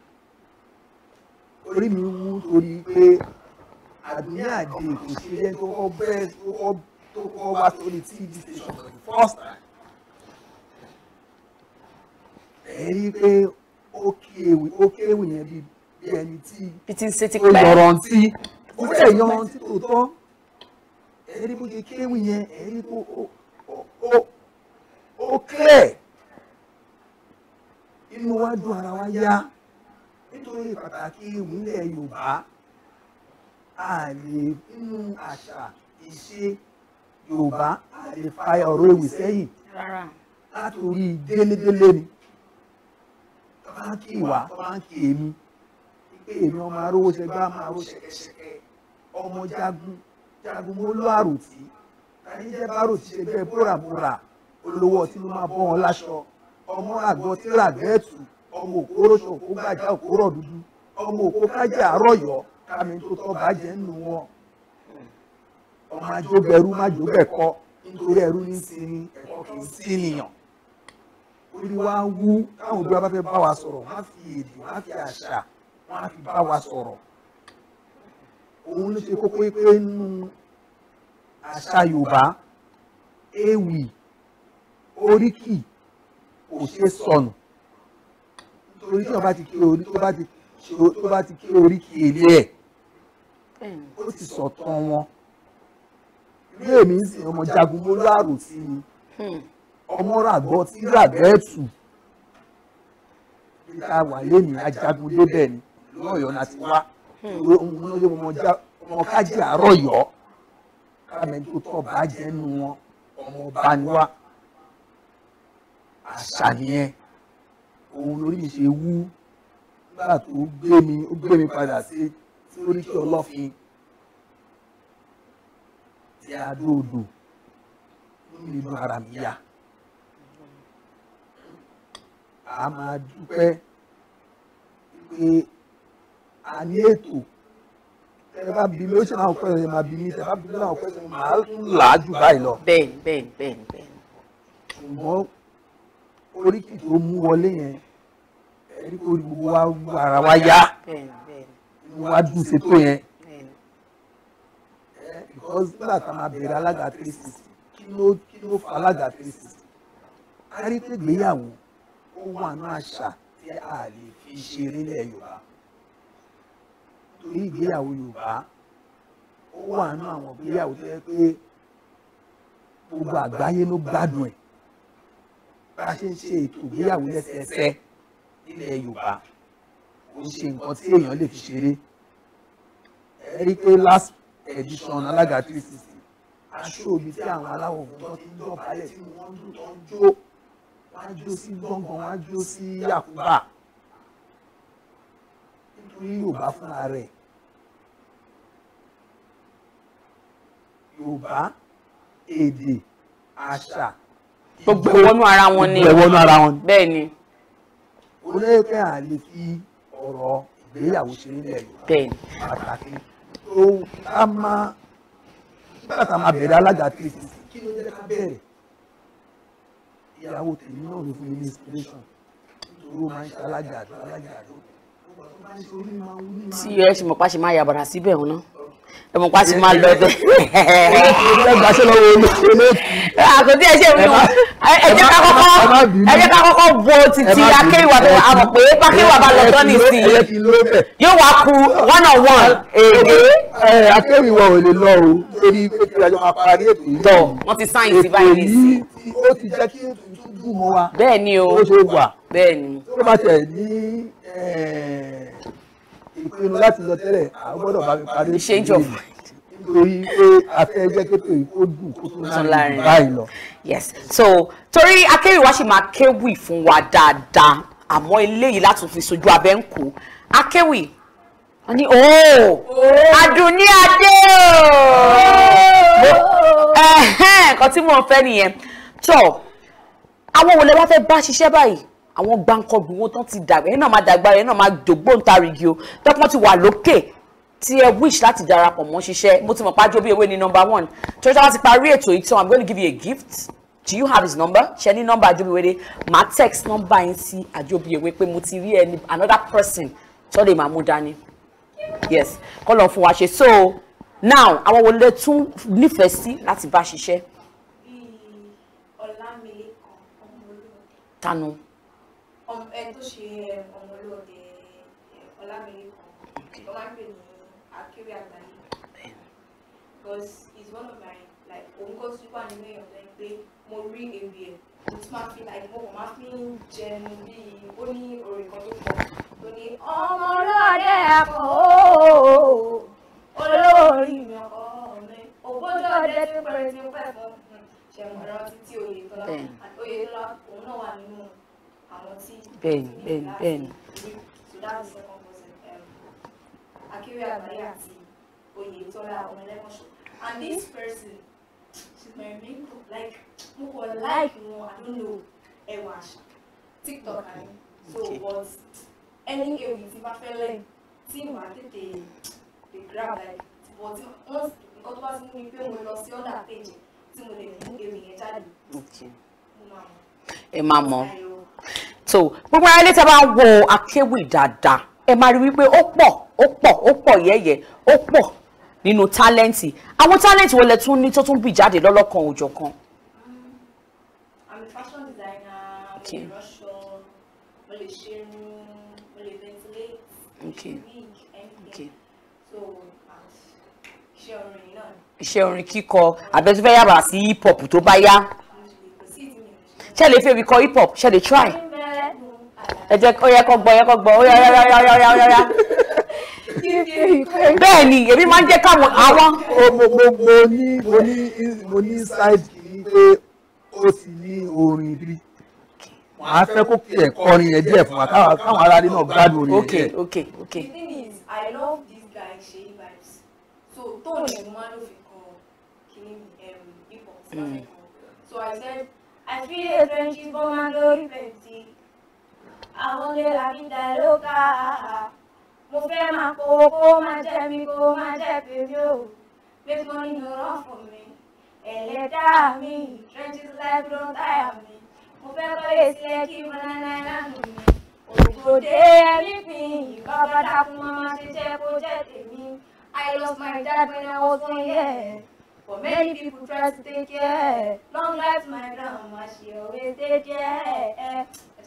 orí mi wú torí pé àdúnyà àdé kò ṣe jẹ́ tó kọ́ bẹ́ẹ̀ tó kọ́ tó kọ́ wá sórí tv station for the first time ẹ̀ rí i pé ó kéwì ó kéwì yẹn bí bí ẹni tí bí ti ń ṣe ti ó pẹ́. yọrantí ó fẹ́ yọrantí tó tọ́ ẹ̀ rí bó ṣe kéwì yẹn ẹ̀ rí bó ó ó ó ó clear inú wa dùn ara wa yá nítorí pàtàkì ìwúlẹ̀ yorùbá a lè nínú àṣà ìṣe yorùbá a lè fa ọ̀rọ̀ ewì sẹ́yìn rárá látòrí délédélé ni tó bá ń kí ìwà tó bá ń kí èmi pé èmi ọmọ arówó ṣẹgbẹ́ máa ró ṣẹ̀kẹ̀ṣẹ̀kẹ̀ ọmọ jagun jagun mo lọ àròtí tani jẹ́ bárò ti ṣe bẹ́ẹ̀ bórabóra olówó ọtí ló máa bọ́ wọn láṣọ ọmọ àgbọ̀ tí ràgẹ́ẹ̀tù ọmọ òkúróṣọ òkú gbàjà òkúrọ̀ dúdú ọmọ òkú kájà àrọ̀yọ́ kámi tó tọ́ bàjẹ́ nù wọn ọmọ ajóbẹ̀rú májóbẹ̀kọ nítorí ẹrú ní sinmi ẹ̀kọ́ kì í sí nìyàn orí wa wú táwọn òbí wa bá fẹ́ bá wa sọ̀rọ̀ wọ́n á fi èdè wọ́n á fi àṣà wọ́n á fi bá wa sọ̀rọ̀ òun ló ṣe kókó pé nínú àṣà yorùbá ewì oríkì kò ṣe sọnù nítorí tí wọ́n bá ti kí orí tó bá ti ṣe- tó bá ti kí oríkì èlé ẹ̀ ó ti sọ̀tàn wọn ilé mi ń sìn ọmọ jagun mo láàrò sí ni ọmọ ràgbọ́ tí ràgbẹ́ tù bí ká wà lẹ́nu ajagun débẹ̀ ni lọ́yọ̀ọ́ náà ti wá òun ló yẹ ọmọ já ọmọ kájí àárọ̀ yọ kámẹ́ni tó tọ́ bá jẹ́ nu wọn ọmọ ọba ni wá àṣà nìyẹn òun lórí mi ṣe wú nígbà tó gbé mi ó gbé mi padà sí sí oríkì ọlọ́fin tí a dòdò lómi inú ara mi yá a máa dúpẹ́ pé a ní ètò tẹ bá bí mi ó ṣe náà pẹ́ ẹ máa bí mi tẹ bá bí mi náà pẹ́ ẹ máa tún là á jù báyìí lọ. bẹ́ẹ̀ni bẹ́ẹ̀ni bẹ́ẹ̀ni bẹ́ẹ̀ni. ṣùgbọ́n oríkì tó mú wọlé yẹn ẹ̀rí kò rí gbogbo wa wú ara wa yá bẹ́ẹ̀ni bẹ́ẹ̀ni. inú wa dùn sétò yẹn bẹ́ẹ̀ni. ẹ because nígbà tá a máa bẹ̀rẹ̀ alága three sixty kí ló kí ló fa alága three sixty a rí pé ìgbéyàwó ó wà ní àṣà tí a lè fi ṣeré nílẹ̀ yorùbá torí ìgbéyàwó yorùbá ó wà ní àwọn ìgbéyàwó tó yẹ pé gbogbo àgbáyé ló gbádùn ẹ̀ bá a ṣe ń ṣe ètò ìgbéyàwó lẹ́sẹẹsẹ nílẹ̀ yorùbá kò ń ṣe nǹkan tí èèyàn lè fi ṣeré ẹ rí i pé last edition alága three sixty aṣọ òbí tí àwọn aláwọ̀ fún tó ti ń dọ̀bálẹ̀ tí wọ́n ń dún tó ń jó wọ́n á jó sí gbọ̀ngàn wọ́n á jó sí àkúbà nítorí yorùbá fúnra rẹ̀ yorùbá èdè àṣà gbogbo ìwọ́nú ara wọn ni. gbogbo ìwọ́nú ara wọn ni. bẹ́ẹ̀ ni. olóyèké à lè fi ọ̀rọ̀ ìgbéyàwó ṣe nílẹ̀ yorùbá bẹ́ẹ̀ni. pàtàkì tó ká máa nígbà tá a máa bẹ̀rẹ̀ alága three sixty kí ló jẹ́ ká bẹ̀rẹ̀ ìyàwó tèmi náà ló fún mi ní inspiration nítorí ó máa ń ṣe alága àdó alága àdó gbogbo àwọn tó bá ń ṣe orí máa ń wú ní máa tí ẹ ṣe mọ̀ pa ṣe máa yàbàrà síbẹ̀ wọn náà ẹ mọ̀ pa ṣe máa lọ bẹ́ẹ̀. ẹ gbàṣẹ lọ́wọ́ olóòtú. àkòtí ẹ ṣe mi nù ẹ jẹ́ ká kọ́kọ́ ẹ jẹ́ ká kọ́kọ́ bo títí akéwà tó a mọ̀ pé akéwà bá lọ tán nìsín yóò wá ku one on one èdè. ẹ akéwìwọ ò lè lọ o lórí pé kí ajọ máa parí ètò yìí. tọ wọn ti sáyìn sí báyìí nìsín. ètò yìí ó ti jẹ́ kí ètò yìí tún dùn mọ́ wa. bẹ́ẹ̀ ni o ó ṣe wà. bẹ́ẹ̀ ni. tó bá tẹ̀ ní ìpinnu láti lọ tẹ́lẹ̀ a gbọ́dọ̀ bá mi parí ètò change of yìí nítorí pé a fẹ́ jẹ́ kétò yìí kó dùn kó tún láàrin jù báyìí lọ. yes so torí akéwì wa ṣì máa kéwì fún wa dáadáa àmọ́ eléyìí láti fi sojú abẹ́ ń kó akéwì wọ́n ní ooo Àdùnní Adé ooo ẹ̀hẹ́n nǹkan tí mò ń fẹ́ nìyẹn tó àwọn wo lẹ wá fẹ́ bá ṣiṣẹ́ báyìí àwọn gbàǹkọ̀gbìn wọn tán ti dàgbà yẹn náà máa dàgbà yẹn náà máa dògbóǹtarìgì o tọ́pọ́n ti wà lókè tí ẹ wish láti darapọ̀ mọ́ ṣiṣẹ́ mo ti mọ̀ pájọ́ bí ewé ní number one torí táwọn ti parí ètò yìí tán i'm going to give you a gift do you have his number ṣe ní nọ́mbà àjọbíwèrè màá text nọ́mbà yín sí àjọbíwèrè pé mo ti rí ẹni another person tó lè máa mú dání yes kọ́ lọ́n fún wa ṣe so now àwọn wo lè tún nífẹ̀ẹ́ sí láti bá ṣiṣẹ́ Ọlámilékan Ọmọlúwọ̀dé. tanu Ọm- ẹni tó ṣe um, Ọmọlúwọ̀dé um, Ọlámilékan wọ́n máa ń pè ní Akéré Àgbáyé because he's one of my like òun kò sí wà nínú èèyàn lẹ́yìn pé mo rí ewì ẹ̀ mo tún máa fi like mo kàn máa fi ń jẹun bíi ó ní orin kan tó pọ̀ tó ní ọmọlúwàdé àpò ooo olórí mi ọkọ mi ògbójú ọdẹ tí pẹrẹ ti pẹ fún ṣẹ̀wọ̀n ẹ̀rọ títí Oyètọ́lá Bẹ́ẹ̀ni. and Oyètọ́lá òun náà wà nínú àwọn tí bẹ́ẹ̀ni bẹ́ẹ̀ni bẹ́ẹ̀ni so that's the second person um, Akéré Àgbáyé àti Oyètọ́lá Ọmọlẹ́kọ̀ṣọ́ and this person she's my mentor like mo kọ like wọn I don't know ẹwà àṣà TikTok àní so but any ewì tí bá fẹ́ lẹ́yìn tí màá tètè dey grab like but once nǹkan tó bá ti mú mi pé mo lọ sí other page tí mo lè mú ewì yẹn jáde okay. mo máa mọ̀. ẹ máa mọ̀ so gbogbo ara ilé tí a bá ń wo akéwì dáadáa ẹ máa rí wípé ó pọ̀ ó pọ̀ ó pọ̀ yẹ́yẹ́ ó pọ̀ nínú tálẹ́ǹtì àwọn tálẹ́ǹtì wo lẹ tún ní tó tún bì jáde lọ́lọ́kan òjọ̀kan I'm a fashion designer, mo Okay. lè ránṣọ, mo lè ṣerun, mo lè ventilate, mo lè Okay. ṣe wig, anything. Okay. So, and iṣẹ́ orin yìí náà ni. iṣẹ́ orin kíkọ àbẹ̀túfẹ́ yàrá sí hip hop tó bá yá ṣe lè fẹ́ mi kọ hip hop ṣe lè try ẹ jẹ́ ó yẹ kó gbọ́ ó yẹ kó gbọ́ ó yá yá yá yá yá yá yá bẹ́ẹ̀ ni èmi máa ń jẹ́ káwọn àwọn mo mo mo ní mo ní mo ní side kìíní pé ó ti ní orin bí màá fẹ́ kó kí ẹ̀ kọrin yẹn díẹ̀ fún wa káwọn káwọn aráàlú náà gbádùn orin yẹn okay díẹ̀. okay okay The thing is, I love this guy, Sheyi Vibes. So, tóun yẹn mo máa ń lò fi kọ kíní um, hip hop tí wọ́n fẹ́ kọ. So I said, I feel a friendship for my glory plenty. Àwọn ilé la fi dá lóka. Mo fẹ́ máa kó kó máa jẹ́ mi kó máa jẹ́ bèbí o. make money no run for me. Ẹlẹ́dàá mi, trenches life don tire me. Mo fẹ́ kọ́lé sílẹ̀ kí banana island mi. Ògbòdè everything, bàbá dákun máa ṣe jẹ́ kó jẹ́ tèmi. I lost my dad when I was one year. But many people try to take care. Long life my grandma, she always take care.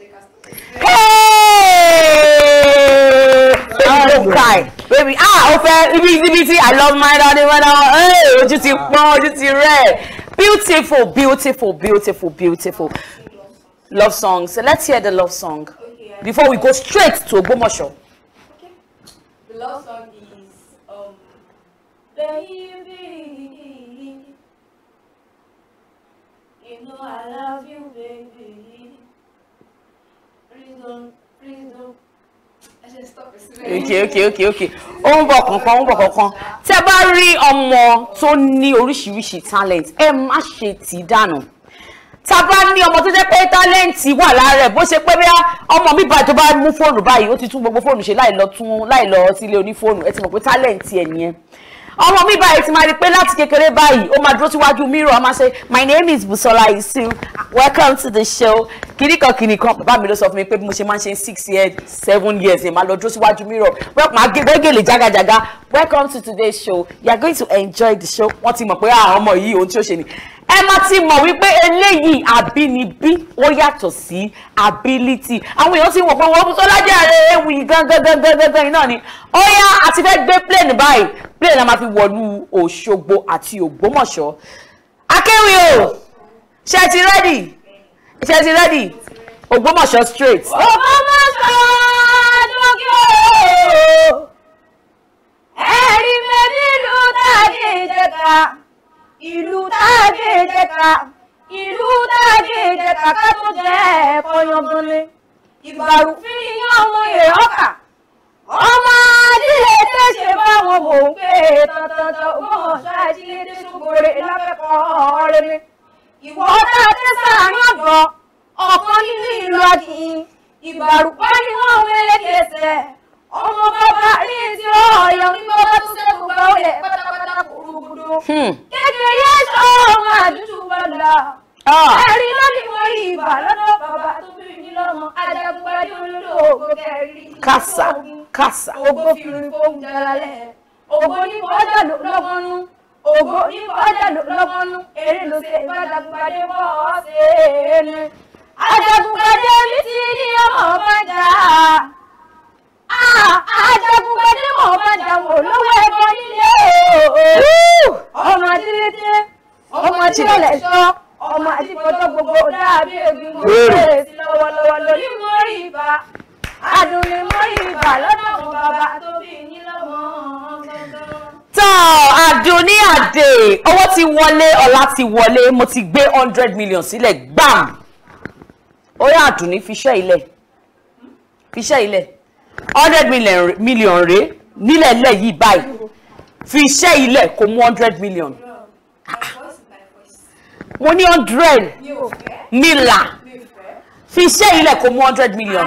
I don't cry baby ah o fẹ́ ibi ibi tí i love my daddy when i wan hey ojú ti pọ́n ojú ti rẹ̀ beautiful beautiful beautiful beautiful love song so let's hear the love song before we go straight to Ògbómọ̀ṣọ́. The love song is um, Baby, you know I love you, baby. Please don't, please don't. I should stop it. okay okay okay okay ó ń bọ̀ kankan ó ń bọ̀ kankan tí ẹ bá rí ọmọ tó ní oríṣiríṣi talent ẹ má ṣe tì í dànù tá a bá ní ọmọ tó jẹ́ pé tálẹ́ǹtì wà lára ẹ̀ bó ṣe pé bí ọmọ mi báyìí tó bá mú fóònù báyìí ó ti tún gbogbo fóònù ṣe láì lọ tún láì lọ sílé onífóònù ẹ ti mọ̀ pé tálẹ́ǹtì ẹ̀ nìyẹn ọmọ mi báyìí ti máa rí pé láti kékeré báyìí ó máa dúró síwájú mirror a máa ṣe my name is Busola Isu welcome to the show kìnìkan kìnìkan bàbá mi ló sọ fún mi pé bí mo ṣe máa ń ṣe six years seven years ẹ̀ máa lọ dúró síwájú mirror wọ́n máa gé gbẹ́gẹ̀lẹ̀ jágajàga welcome to today's show you are going to enjoy the show wọ́n ti mọ̀ pé àwọn ọmọ yìí ohun tí ó ṣe ni ẹ má ti mọ̀ wípé eléyìí àbínibí ó yàtọ̀ sí ability àwọn èèyàn ti wọ̀ pé wọ́n Busola jàre ewì gangan gangan gangan iná ni ó yá àti fẹ́ gbé plane báyìí plane náà máa fi wọ̀lú Òṣogbo àti Ògbómọ̀ṣọ́ akéwì o ṣe ti rẹ́dì ṣe ti rẹ́dì Ògbómọ̀ṣọ́ straight. Ògbómọ̀ṣọ́ dókè o. Ẹ̀rí mi nílùú tàdé ìjẹta. Ìlú tàdé ìjẹta. Ìlú tàdé ìjẹta ká tó jẹ́ ẹ̀kọ́ yanganlé. Ìbàrùfín ní ọmọ èrè ọkà. Ọmọ adílé ayé ṣe báwọn mò ń gbé tọ̀tọ̀tọ̀ mọ̀ ṣáàjílédé ṣùgbọ́n lápẹ́kọ̀ọ́ rẹ̀ mi. ìwọ náà dé sáàárín ọ̀gbọ̀n ọ̀kan nínú ìlú akin ìbàrùpá ni wọ́n wé kẹsẹ̀ ọmọ bàbá rí ti ọ̀yọ́ ní bàbá tó ṣe gbogbo ọ̀lẹ̀ pátápátá kúrúgudu. kékeré sọ ọmọ àdúgbò bàlá ẹ̀rí lónìí mo rí ibà lọ́dọ̀ bàbá tó bí mi lọ́mọ ajagunpadé olódò ògbó kẹrin. kásá kásá. ògbó fi rin fóun jalalẹ̀ ògbó ní bọ́jà lọ́gbọ́nú ògbó ní bọ́jà lọ́gbọ́nú eré ló ṣe ìbájagunpadé bọ́ ọ́ ṣe é ní. ajagunpadé mi ti ní ọmọ bàjá ajagunpadé mọ̀ bàjá wò lówó ẹ̀kọ́ nílé o ọmọ adílété ọmọ adílẹ̀ sọ ọmọ àdìpọ̀tọ̀ gbogbo dàbí ebi mo bẹ̀rẹ̀ sí lọ́wọ́lọ́wọ́ lórí mórí ibà adùn ni mórí ibà lọ́dọ̀ àwọn bàbá tó bí yín lọ́mọ gangan. tán àdùnní àdè owó ti wọlé ọlá ti wọlé mo ti gbé hundred million sílẹ̀ gbàm ó yá àdùnní fiṣẹ́ ilẹ̀ fiṣẹ́ ilẹ̀ hundred million million rèé nílẹ̀ lẹ̀ yìí báyìí fiṣẹ́ ilẹ̀ kò mú hundred million mo ní hundred mila fiṣẹ́ ilẹ̀ kò mú hundred million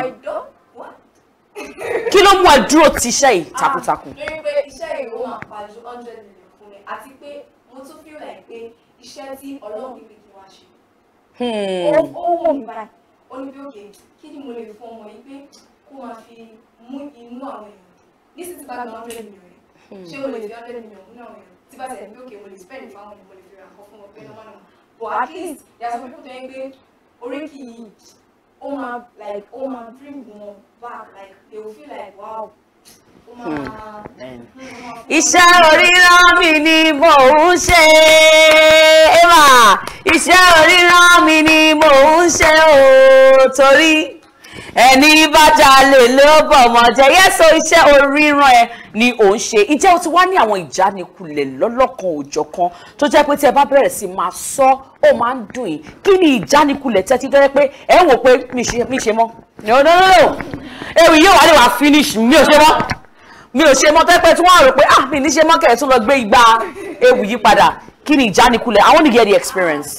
kí ló mú ẹ dúró ti iṣẹ́ yìí takuntakun. lórí pé iṣẹ́ ìró máa pa ju hundred million fún mi àti pé mo tún feel like pé iṣẹ́ tí ọlọ́run níbi kí wọ́n ṣe. ó ó wò mí báyìí ó ní bí òkè kí ni mo lè fún ọmọ yìí pé kó máa fi mú inú àwọn èèyàn nísìsiyìí tí bá gba hundred million rẹ̀ ṣé mo lè fi hundred million mú àwọn èèyàn tí bá tẹ̀ bí òkè mo lè spend fáwọn èèyàn mo lè fi ra nǹkan fún wọn pé normal normal but at least there are some people tó yẹ pé oríkì yìí ó máa like ó máa bring wọn back like they will feel like wow ó máa. iṣẹ́ oríran mi ni mò ń ṣe eva iṣẹ́ oríran mi ni mò ń ṣe o torí ẹni bá jalè ló bọ̀mọ̀ jẹ́ yẹ́sọ iṣẹ́ oríran ẹ ni ò ń ṣe ìjẹ́ o ti wá ní àwọn ìjánikulẹ̀ lọ́lọ́kan òjọ̀kan tó jẹ́ pé tí ẹ bá bẹ̀rẹ̀ sí máa sọ ó máa ń dùn yín kí ni ìjánikulẹ̀ tẹ́tí tó jẹ́ pé ẹ ń wò pé mi ṣe mi ṣe mọ́ no no no no ewì yóò wá lè wá finish mi ò ṣe mọ́ mi ò ṣe mọ́ tó pẹ́ tí wọ́n á rò pé ah mi ní ṣe mọ́ kẹ̀ ẹ́ tún lọ gbé igba ewì yí padà kí ni ìjánikulẹ̀ I want to get the experience.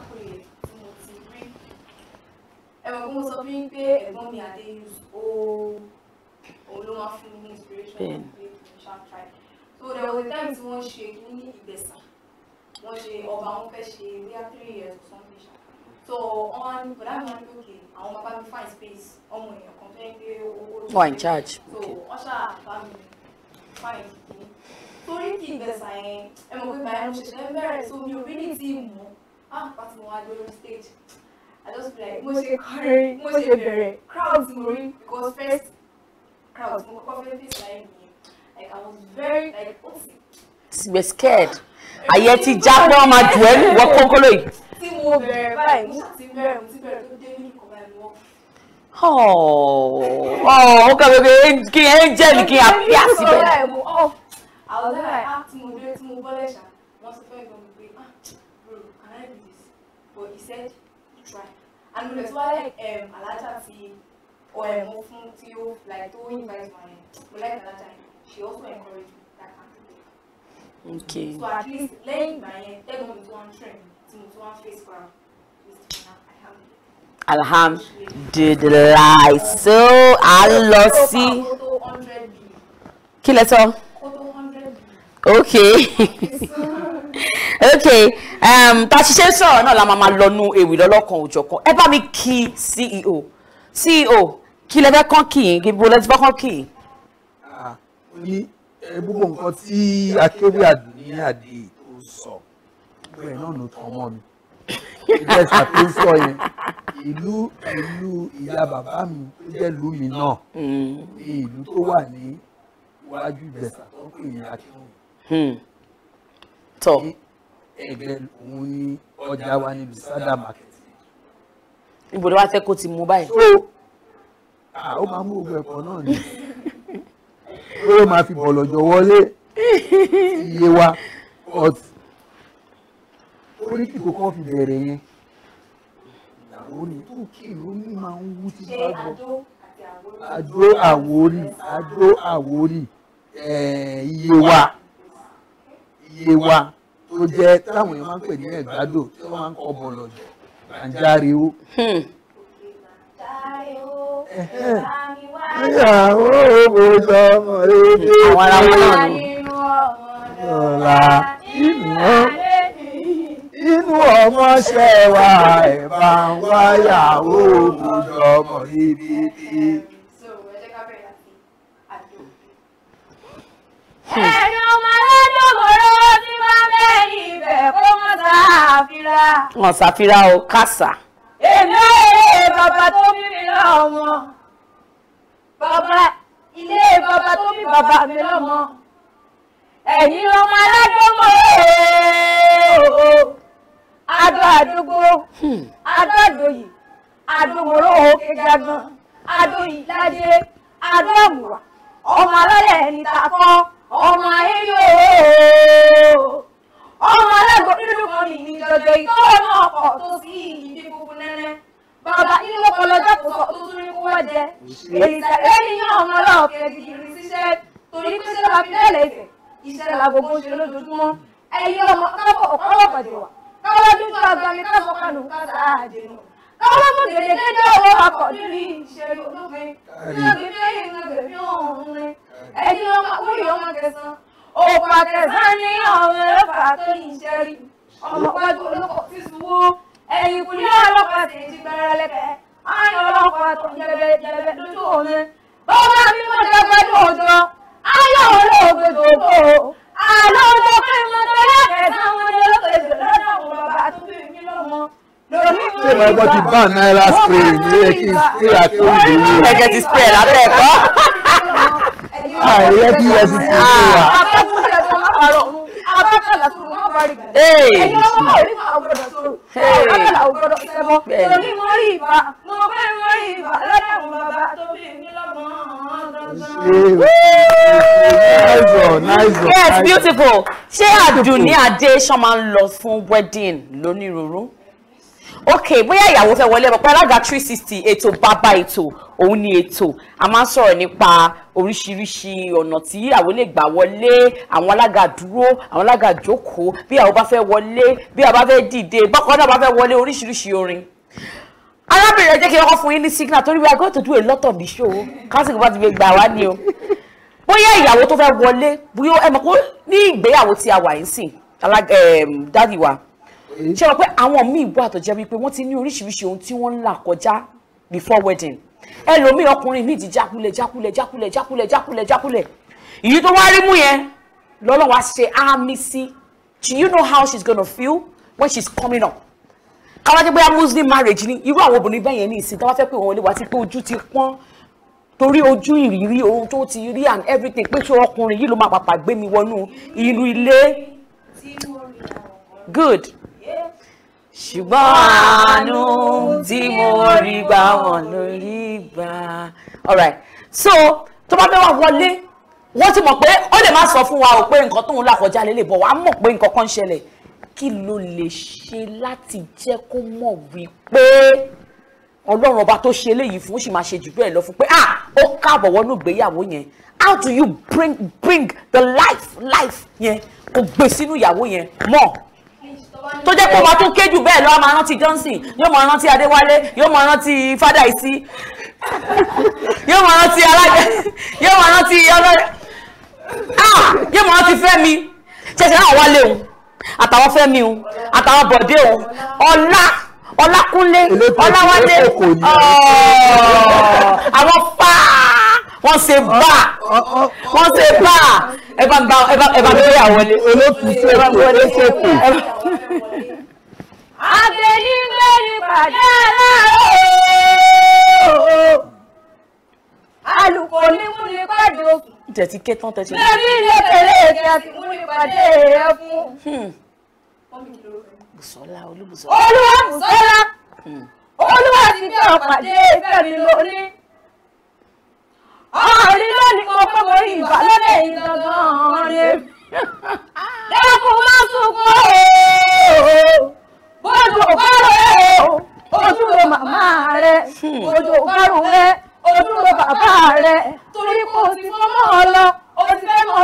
ẹ̀wọ̀n kó mo sọ fún yín pé ẹ̀gbọ́n mi adé ó òun ló máa fún mi ní inspiration pé kì í ṣáà try so there was a time tí wọ́n ṣe kí ní ìgbẹ̀sà wọ́n ṣe ọba wọn fẹ́ ṣe bíi three years or something ṣá so wọ́n á ní bọ̀dá mi wọ́n ní òkè àwọn bàbá mi find space ọmọ èèyàn kan fẹ́ gbé owó tó Who are in charge? so wọ́n ṣáà bá mi find kìíní torí kì í gbẹ̀sà yẹn ẹ mọ̀ pé bàyá mo ṣẹ̀ṣẹ̀ bẹ̀rẹ̀ so mi ò rí ní tí mọ̀ ah pàtó mo wá lórí stage I just feel like mo ṣe kọrin mo ṣe bẹ̀rẹ̀ crowd mo rí because first crowd mo kọ́kọ́ fẹ́ face láyé mi like I was very like ó sì we're scared àyẹ ti já pé wọ́n máa jù ẹ́ nù wọ́n kónkóló yìí. tí mo bẹ̀rẹ̀ báyìí mo ṣàti bẹ̀rẹ̀ mo ti bẹ̀rẹ̀ tó dé nínú kọ̀ọ̀bá ẹ̀mí wọ́n. ó kà wípé kí angel kí a fi àsìbẹ̀. àwọn ọ̀dọ́ ẹ̀ á tí mo dé tí mo bọ́lẹ̀ ṣá wọ́n sọ fẹ́ gbọ́n mi pé ah bro can I do this but he said try and mo lè tún wá like um, alájà ti ọ̀ẹ̀ mo fún tí ó like tó invite my mo like alájà yẹn she also encourage me that kind of thing. Okay. so at least lẹ́yìn ìgbà yẹn tẹ́gbọ́n mi tí wọ́n ń train tí mo tí wọ́n ń face crowd alhamdulilayi so a lọ sí kí lẹ sọ ok ok um, tá a ṣiṣẹ́ sọ̀rọ̀ náà la máa máa lọ nu ewì lọ́lọ́kan òjọ̀kan ẹ bá mi kí ceo ceo kí lẹ fẹ́ kàn kì í kí bó lẹ ti fẹ́ kàn kì í. ní ẹ, gbogbo nǹkan tí akéwì àdùnní àdè tó sọ gbogbo ẹ̀ náà ló tàn mọ́ mi ìjẹsà tó sọ yẹn ìlú ìlú ìyá bàbá mi tó jẹ́ ìlú mi náà ní ìlú tó wà ní iwájú ìjẹsà tó ń pè ní akéwì tọ ẹgbẹ́ òun ní ọjà wa ní bisada market níbo ni wàá fẹ́ kó ti mú báyìí. so ah, ó máa mú gbogbo ẹ̀kọ́ náà ni ó máa fi bọ̀lọ̀jọ̀ wọlé iye wa but orí kìkò kan fi bẹ̀rẹ̀ yẹn ìyàwó ni tó kí ló ní máa ń wú tí bá gbọ́ àdó àwórì àdó àwórì eh, iye wa iye wa tó jẹ́ táwọn èèyàn máa ń pè ní ẹ̀gbádò tí wọ́n máa ń kọ́ bọ̀lọ̀ jù àǹjáre ó. ìyàwó òbòjọ ọmọ rere Àwọn ará wọn náà ni. ọ̀la inú inú ọmọ ṣẹ̀wá ẹ̀ bá ń wáyàwó òbòjọ ọmọ rere. ẹ̀yin ọmọ aládùnmọ̀rọ̀ tí máa ń bẹ̀ níbẹ̀ kó mọ́ sáfìrà. wọn ṣàfihàn o kásá. èmi èrè bàbá tó bí mi lọ́mọ. bàbá ilé bàbá tó bí bàbá mi lọ́mọ. ẹ̀yin ọmọ aládùnmọ̀rọ̀ adó àdúgbò adó àdòyì àdòmọ̀rọ̀ òkè jagan adó ìlàjẹ adó àmùwà ọmọ alálẹ̀ ẹni takọ́ ọmọ ayé yóò ọmọ alágbó nínú kan ní ní jọjọ ìtọ́ náà ọkọ̀ tó sí ìdí funfun nẹ́nẹ́ bàbá inú ọkọ̀ lọ́jọ́ kò sọ tó tún ní kó wá jẹ èyí tẹ̀lé níyàn ọmọ ọlọ́ọ̀kẹ́ jìjìrì síṣẹ́ torí pé ṣé la fi lẹ́lẹ̀ ìfẹ́ iṣẹ́ la gbogbo ń ṣe lójoojúmọ́ ẹ̀yin ọmọ káfọ́ ọ̀pọ̀lọpọ̀ pàdé wa káwọ́ dúdú agbami káfọ́ kanù kásá àjẹnù káwọ́ mú gèdè dédé owó akọ̀ nínú ìṣẹ́lú olófin ẹ̀yin ọmọ wúyì ọmọ kẹsàn-án òkú àkẹsàn ní ọmọ ẹlẹ́fà tó ní iṣẹ́ rí ọmọ pẹ́ẹ́jú olóko fífúwó ẹ̀yìn kùlé ọlọ́pàá sì ti gbẹrẹ lẹ́kẹ́ ayọ̀ ọlọ́pàá tó jẹbẹ jẹbẹ lójú omi bọ́lá mi mo jẹ pẹ́ẹ́jú òjò ayọ̀ olóògbé dòdò àlọ́ ọjọ́ pé mo tẹ́lẹ̀ kẹsàn-án wọn ni olóògbé dòdò lọ́dọ̀ àwọn bàbá tó bí mi lọ́mọ ṣé mo gbọ́ ti bá náírà spray ní ẹ kí n spray àti oúnjẹ yìí. ẹ̀jẹ̀ ti spray lábẹ́ ẹ̀kọ́. àìyẹ kí ẹ ti fi ṣe wà. yes beautiful ṣé àdùnní adé ṣan máa ń lọ fún wedding lónírúurú ok bóyá ìyàwó fẹ́ wọlé ọ̀pọ̀ alága three sixty ètò bàbá ètò òun ni ètò a máa ń sọ̀rọ̀ nípa oríṣiríṣi ọ̀nà tí ìyàwó lè gbà wọlé àwọn alága dúró àwọn alága jókòó bí ìyàwó bá fẹ́ wọlé bí ìyàwó bá fẹ́ dìde bọ́kọ náà bá fẹ́ wọlé oríṣiríṣi orin arábìnrin ẹ jẹ́ kí n kọ́kọ́ fún yín ní signal torí we are going to do a lot of the show kásìkò bá ti fi gbà wá ni o bóyá ìyàwó tó fẹ́ wọlé bóyá ẹ mọ̀ pé ní ìgbéyàwó tí a wà yín sìn dádì wa ṣe wọ́n pé àwọn míì wà tó jẹ́ wípé wọ́n ti ní oríṣiríṣi ohun tí wọ́n ń là kọjá before wedding ẹlòmíì ọkùnrin míì ti jákulẹ̀ jákulẹ̀ jákulẹ̀ jákulẹ̀ jákulẹ̀ jákulẹ̀ èyí tó wá rí mú yẹn lọ́lọ́wọ́ á ṣe àmì sí do you know how she's gonna feel when she's coming up káwá jẹ́ bóyá muslim marriage ni irú àwọn obìnrin bẹ́ẹ̀ yẹn ní ìsìn tí wọ́n fẹ́ pé wọ́n lè wá sí pé ojú ti pọ́n torí ojú ìrírí ohun tó ti rí and everything pé ṣé ọkùnrin yìí ló máa pàpà gbé mi wọnú inú ilé good ṣùgbọ́n àánú tí mo rí gbà wọ́n lórí gbà. alright so tó bá fẹ́ wá wọlé wọ́n ti mọ̀ pé ó lè má sọ fún wa o pé nǹkan tóun là kọjá lélẹ̀ bọ̀ wàá mọ̀ pé nǹkan kan ń ṣẹlẹ̀ kí ló lè ṣe láti jẹ́ kó mọ̀ wípé ọlọ́run ọba tó ṣe eléyìí fún ó sì máa ṣe jù bẹ́ẹ̀ lọ fún pé ah ó káàbọ̀ wọnú ìgbéyàwó yẹn how do you bring bring the life life yẹn kò gbé sínú ìyàwó yẹn mọ́ tó jẹ́ pé ó máa tún ké jù bẹ́ẹ̀ lọ a máa rántí Johnson yóò máa rántí Adéwálé yóò máa rántí Fádàìsí yóò máa rántí alájẹ yóò máa rántí ọlọ́rẹ́ ah yóò máa rántí Fẹ́mi ṣẹ̀ṣẹ̀ náà wálé òun àtàwọn Fẹ́mi òun àtàwọn Bọ̀dé òun ọlá Ọlákúnlé Ọláwálé àwọn fá wọ́n ṣe bá wọ́n ṣe bá ẹ bá ń bá ẹ bá ẹ bá ń gbé àwọlé olókùn ṣètò olóṣètò. Àgbẹ̀nigbẹ̀ni pàdé aláàrọ̀. Alùpùpù ní mú ní pàdé òkú. tẹ̀tí ké tán tẹ̀tí. Lẹ́bí lẹ́kẹ̀lé èké àti mú ní pàdé ẹ̀fún. Bùsọ́lá Olúbùsọ́lá. Olúwa Bùsọ́lá. Olúwa ti bí ọ̀pàdé ìfẹ́ mi lóní. Ọ̀rìn lónìí mo pé mo rí ìbálòdè yìí gangan rẹ̀. Lẹ́kùn má sunkún ooo. Bójú òkárò ẹ̀ o. Ojú ro màmá rẹ̀. Ojú òkárò rẹ̀. Ojú ro bàbá rẹ̀. Torí kò sí fọ́mọ́ ọ lọ. O ti fẹ́ mọ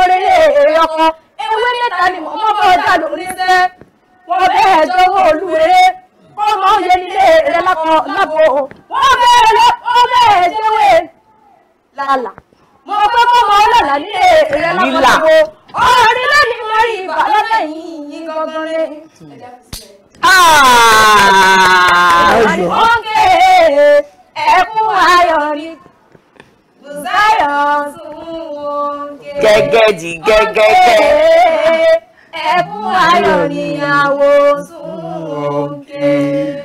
lọ́kọ ewé mẹ́ta ni mo mọ́ bọ́ ọjà lórí ṣẹ́ wọ́n bẹ́ẹ̀ jọ̀wọ́ olúwerè ọmọ òye nílé rẹ lápò lápò wọ́n bẹ́ẹ̀ lọ wọ́n bẹ́ẹ̀ jẹ́wé lálà mo pẹ́ kọ́ mọ ọlọ́lá nílé rẹ Lílà. lápò ọ̀rẹ́ lẹ́ni mo rí ìbá lọ́dẹ̀ yìí gangan rẹ̀. Ọ̀gẹ̀ ẹ̀kún ayọ̀ ni Bùsáyọ̀ tún wọ́ngẹ̀. gẹ́gẹ́dì gẹ́gẹ́gẹ́. Ẹ̀kún ayọ̀ ni àwo tún wọ́ngẹ̀.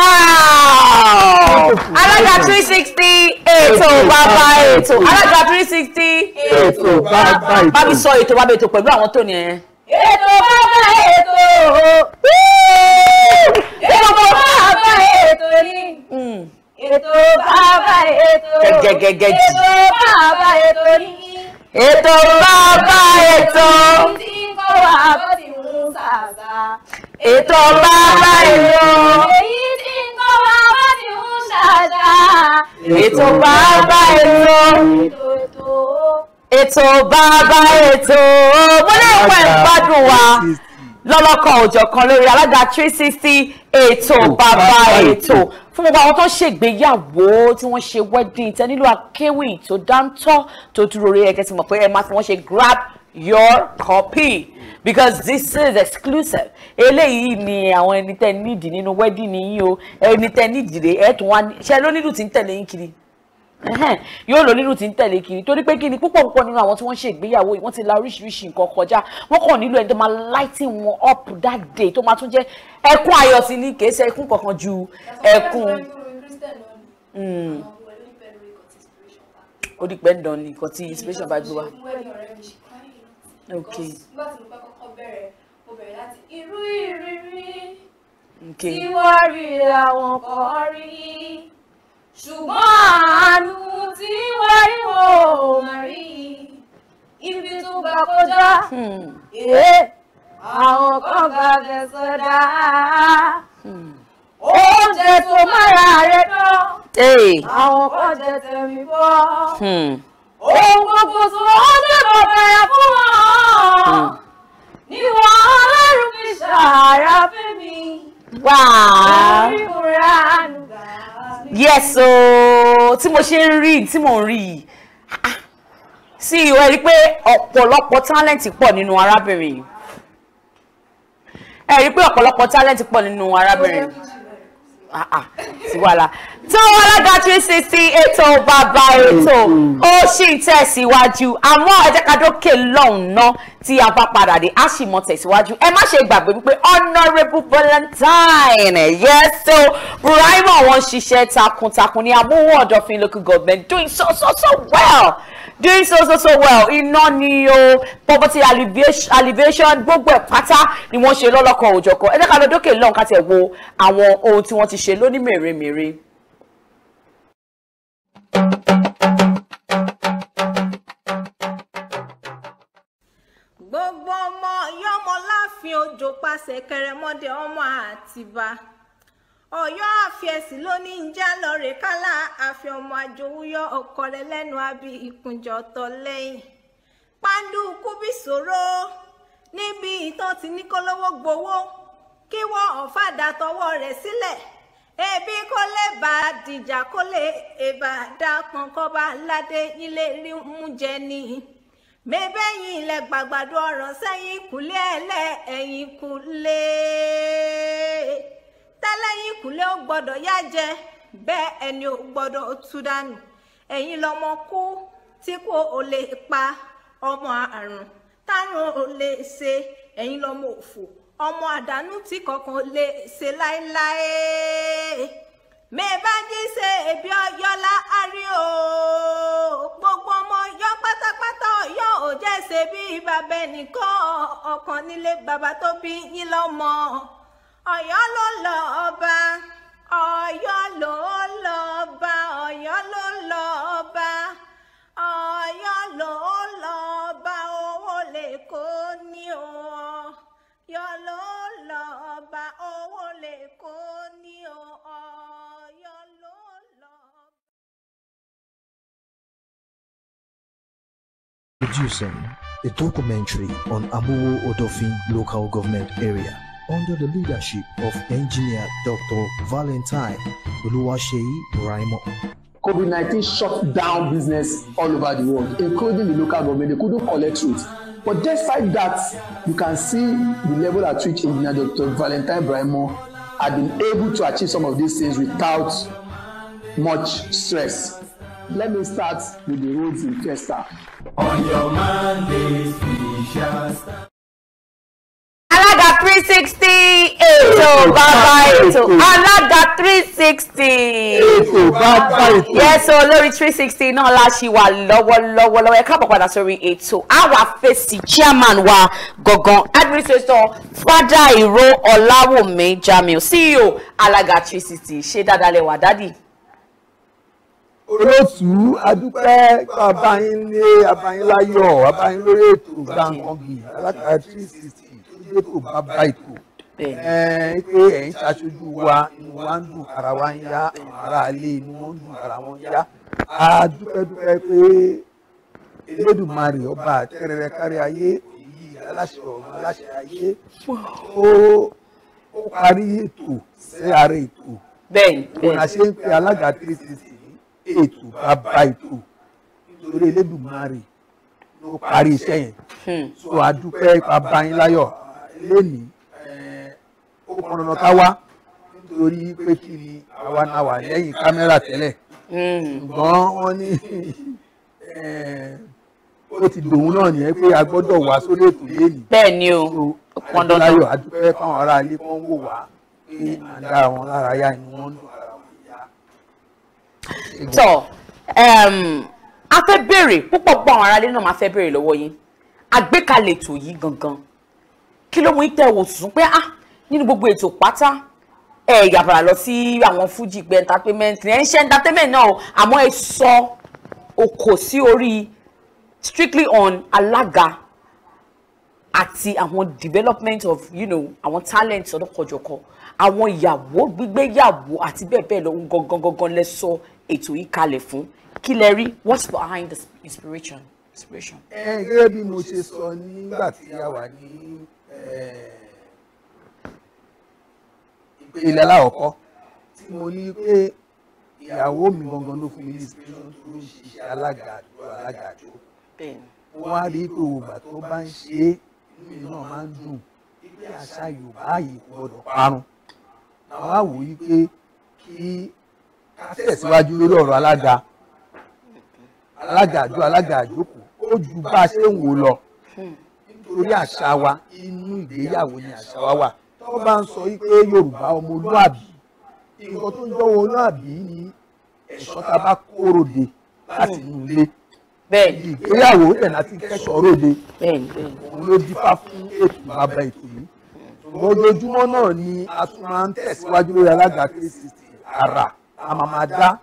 wow alága three sixty ètò bàbá ètò alága three sixty ètò bàbá ètò. bá mi sọ ètò bàbá ètò pẹ̀lú àwọn tó ní ẹ. Ètò bàbá ètò. Ètò bàbá ètò ni. Ètò bàbá ètò. Gẹ́gẹ́gẹ́gẹ́ jì. Ètò bàbá ètò ni. ètò bàbá ètò Tí ń kọ́ wa bó ti ń sàṣà. ètò bàbá ètò Èyí tí ń kọ́ wa bó ti ń ṣàṣà. ètò bàbá ètò Ètò ètò. ètò bàbá ètò mo lè pẹ́ gbádùn wa lọ́lọ́kan òjọ̀kan lórí alága three sixty ètò bàbá ètò fún gbogbo àwọn tó ṣègbéyàwó tí wọ́n ṣe wedding tẹ nílò akéwì tó dáńtọ́ tó dúró rí ẹgẹ́ tí mọ̀ pé ẹ máa fi wọ́n ṣe grab your copy because this is exclusive eléyìí ni àwọn ẹni tẹ nídìí nínú wedding yìí o ẹni tẹ nídìí rè ẹ tún wá ní ṣe ló nílùú tí ń tẹ̀lé yín kiri Ẹhẹ́n, yóò lò nílùú tí ń tẹ̀lé kiri torí pé kí ni púpọ̀ púpọ̀ nínú àwọn tí wọ́n ṣe ìgbéyàwó yìí wọ́n ti la oríṣiríṣi nǹkan kọjá wọ́n kàn nílò ẹni tó máa lighting wọn up that day tó máa tún jẹ́ ẹkún ayọ̀ sí ni kì í ṣe ẹkún kankan ju ẹkún. Mm. ó di pẹ́ ń dán ni nǹkan tí inspiration bá gbé wa. ok nígbà tí mo fẹ́ kọ́kọ́ bẹ̀rẹ̀ mo bẹ̀rẹ̀ láti irú ìrírí ok tí wọ́n rí àwọn kan rí ṣùgbọ́n àánú tí wọ́n rí wọn ò mà rí ibi tó gbà kọjá ee àwọn kan gbà bẹ̀ sọ́dá oúnjẹ tó mára rẹ̀ dán Hey. àwọn kan jẹ tẹ̀mí bọ́ Hmm. ohun gbogbo tó wọ́n jẹ́ kó bẹ̀rẹ̀ fún wọn ni wọ́n ọlọ́run fi ṣàrà fẹ́mi. Wow. Orí múra nùgbà. yes o tí mo ṣe ń rí tí mò ń rí yìí ah, sí ìwé rí pé ọ̀pọ̀lọpọ̀ talent pọ̀ nínú arábìnrin yìí ẹ rí pé ọ̀pọ̀lọpọ̀ talent pọ̀ nínú arábìnrin yìí Ah, ah, sí wàhálà tó alága three sixty ètò bàbá ètò ó sì ń tẹ̀síwájú àmọ́ ẹ jẹ́ ká dókè lọ́hùn ná tí a bá padà dé á sì mọ tẹ̀síwájú ẹ má ṣe gbàgbé wípé honourable valentine yes so buraima wọn ṣiṣẹ́ takuntakun ní amóhùn ọ̀dọ̀fin local government doing so so so well doing so so so well iná ni o poverty alleviation alleviation gbogbo ẹ̀ pátá ni wọ́n ṣe lọ́lọ́kan òjọ̀kan ẹ jẹ́ ká lọ dókè lọ́hùn ká tẹ̀ wo àwọn ohun tí wọ́n ti ṣe lóní mèremère. gbogbo ọmọ yọmọ láàfin òjò pàṣẹ kẹrẹmọdé ọmọ àtìbá ọyọ àfẹsí ló ní ń já lọrẹ kálá àfi ọmọ àjòwúyọ ọkọ rẹ lẹnu àbí ìkúnjọ tọ lẹ́yìn pàǹdùkú bí ṣòro níbi ìtàn tí ní kólówó gbowó kí wọn ọ̀fadà tọwọ́ rẹ̀ sílẹ̀ ebi kó lè bá a dìjà kó lè èbà dá pọnkọba ládé nílé rí mú jẹ ni mẹbẹyìn ilẹ̀ gbàgbàdo ọ̀rọ̀ sẹ́yìn kùlé ẹlẹ́ ẹ̀yìn kùlé tẹ́lẹ̀yìn kùlé ó gbọ́dọ̀ yá jẹ bẹ́ẹ̀ ẹni ò gbọ́dọ̀ tú dànù ẹ̀yin lọmọ kú tí kò ò lè pa ọmọ àrùn tárùn ò lè ṣe ẹ̀yin lọmọ òfò ọmọ àdánù tí kankan lè ṣe láéláé mẹ́ẹ̀bájí ṣe èbí ọyọ́lá àrí o gbogbo ọmọ yọ pátápátá ọyọ́ ò jẹ́ ṣe bí bàbá ẹnìkan ọkàn nílé bàbá tó bí yín lọ́mọ ọ̀yọ́ ló lọ ọba ọ̀yọ́ ló lọ ọba ọ̀yọ́ ló lọ ọba ọ̀yọ́ ló lọ ọba owó lè kó ní o ọ̀yọ́ ló lọ ọba owó lè kó ní o ọ̀yọ́ ló lọ. Producing a documentary on Amuwo Odofin local government area under the leadership of engineer Dr. Valentine Oluwaseyi Raimo. COVID-19 shut down business all over the world, including the local government. They couldn't collect it. But despite that, you can see the level at which engineer Dr. Valentine Braimo had been able to achieve some of these things without much stress. Let me start with the roads in Fiesta. On your Mondays we shall stand. alága three sixty ètò bàbá ètò alága three sixty ètò bàbá ètò. yes o lórí three sixty náà la ṣì wà lọ́wọ́lọ́wọ́ lọ́wọ́ ẹ káàbọ̀ padà sórí ètò àwa fèsì chairman wa gangan administrator fada ìró ọ̀làwùmí jamiu ceo alága three sixty ṣé dáadáa lẹ́wà dádì. olóòtú adúpẹ́ abayín ní abayín láyọ̀ abayín lórí ètò gbàǹkangbì alága three sixty tó jẹ́ ètò bàbá ètò ẹ̀ẹ́n pé ẹ̀yin ṣaṣojú wa inú wa ń dùn ara wa ń yá àwọn ará ilé inú wọn ń dùn ara wọn ń yá adúpẹ́dúpẹ́ pé elédùnmarè ọba àtẹrẹrẹ kárí ayé èyí aláṣẹ ọ̀run aláṣẹ ayé ó ó parí ètò sí ara ètò bẹ́ẹ̀ni òun àṣẹ ń pe alága three sixty ètò bàbá ètò nítorí elédùnmarè ló parí iṣẹ́ yẹn so adúpẹ́ bàbá yín láyọ̀ lónìí ó pọn dandan ká wá nítorí pé kí ni àwa náà wà lẹ́yìn kámẹ́rà tẹ́lẹ̀ ṣùgbọ́n wọ́n ní ó ti dòun náà nìyẹn pé a gbọ́dọ̀ wá sórí ètò lẹ́yìn. bẹ́ẹ̀ ni o ó pọn dandan. láyọ̀ adúpẹ́ fáwọn ará ilé kan wò wá pé à ń dá wọn lára yá inú wọn dùn ara wọn yá. tọ a fẹ́ béèrè púpọ̀ púpọ̀ àwọn aráalé náà máa fẹ́ béèrè lọ́wọ́ yín àgbékalẹ̀ ètò yìí gangan kí ló mú yín tẹ̀ wò sùn pé ah nínú gbogbo ètò pátá ẹ yàbàrà lọ sí àwọn fújì pé entertainment ẹ ń ṣe entertainment náà o àmọ́ ẹ sọ okò sí orí strictly on alága àti àwọn development of you know àwọn talent ọlọ́kọ̀jọ̀kọ̀ àwọn ìyàwó gbígbéyàwó àti bẹ́ẹ̀ bẹ́ẹ̀ lọ gangan gangan lẹ sọ ètò yìí kalẹ̀ fún kí lẹ rí what's behind the inspiration inspiration. ẹ gẹ́gẹ́ bí mo ṣe sọ nígbà tí a wà ní ìpele aláwọ̀kọ́ tí mo ní pé ìyàwó mi gangan ló fún mi ní inspiration tó ń ṣiṣẹ́ alága àdúrà alága àjò wọ́n á rí pé òògbà tó bá ń ṣe é inú mi náà máa ń dùn pé àṣà Yorùbá yìí kò gbọdọ̀ parun àwọn á wò yí pé kí ká tẹ̀síwájú lórí ọ̀rọ̀ alága alága àjọ alága àjókòó ó ju bá a ṣe ń wò lọ nítorí àṣà wa inú ìgbéyàwó ni àṣà wa wà tó bá ń sọ yí pé Yorùbá ọmọlúàbí nǹkan tó ń jọ ọmọlúàbí ni ẹ̀ṣọ́ tá a bá kóròde láti inú ilé bẹ́ẹ̀ni ìgbéyàwó ẹ̀ láti kẹ́sọ̀ ròde bẹ́ẹ̀ni bẹ́ẹ̀ni òun ló dífá fún ètò bàbá ètò yìí ṣùgbọ́n ojoojúmọ́ náà ni a tún máa ń tẹ̀síwájú lórí alága three sixty ara a máa máa dá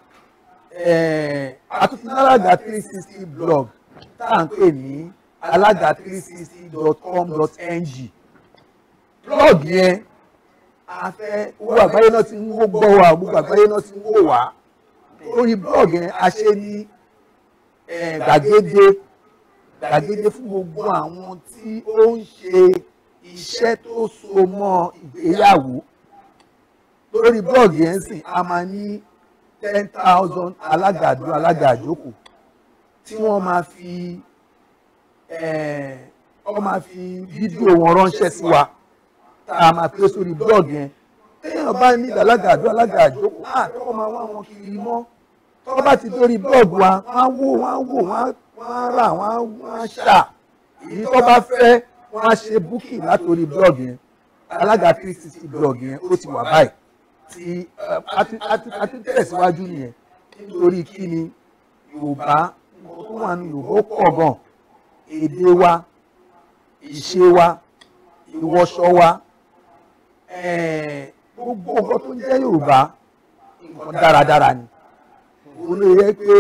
a tún ti ní alága three sixty blog tá à ń pè ní alága three sixty dot com dot ng blog yẹn a fẹ́ owó àgbáyé náà ti ń wó gbọ́ wa gbogbo àgbáyé náà ti ń wò wá lórí blog yẹn a ṣe ní gbàgede gbàgede fún gbogbo àwọn tí ó ń ṣe iṣẹ́ tó so mọ́ ìgbéyàwó lórí blog yẹn sìn a máa ní ten thousand alágàdo alágàjókòó tí wọ́n máa fi wọ́n máa fi fídíò wọn ránṣẹ́ sí wa tá a máa pè sórí blog yẹn téèyàn bá ní alágàdo alágàjókòó á tọ́kọ́ máa wá wọn kiri mọ́ tọ́kọ́ bá ti dórí blog wa wọ́n á wò wọ́n á wò wọ́n á rà wọ́n á ṣà èyí tó bá fẹ́ wọ́n á ṣe búkì látòrí blog yẹn alága three sixty blog yẹn ó ti wà báyìí tí a ti tẹ̀síwájú nìyẹn nítorí kí ni yorùbá nǹkan tó wà ní yorùbá ó pọ̀ gan èdè wa ìṣe wa ìwọṣọ wa gbogbo nǹkan tó ń jẹ́ yorùbá nǹkan dáradára ni òun ló yẹ pé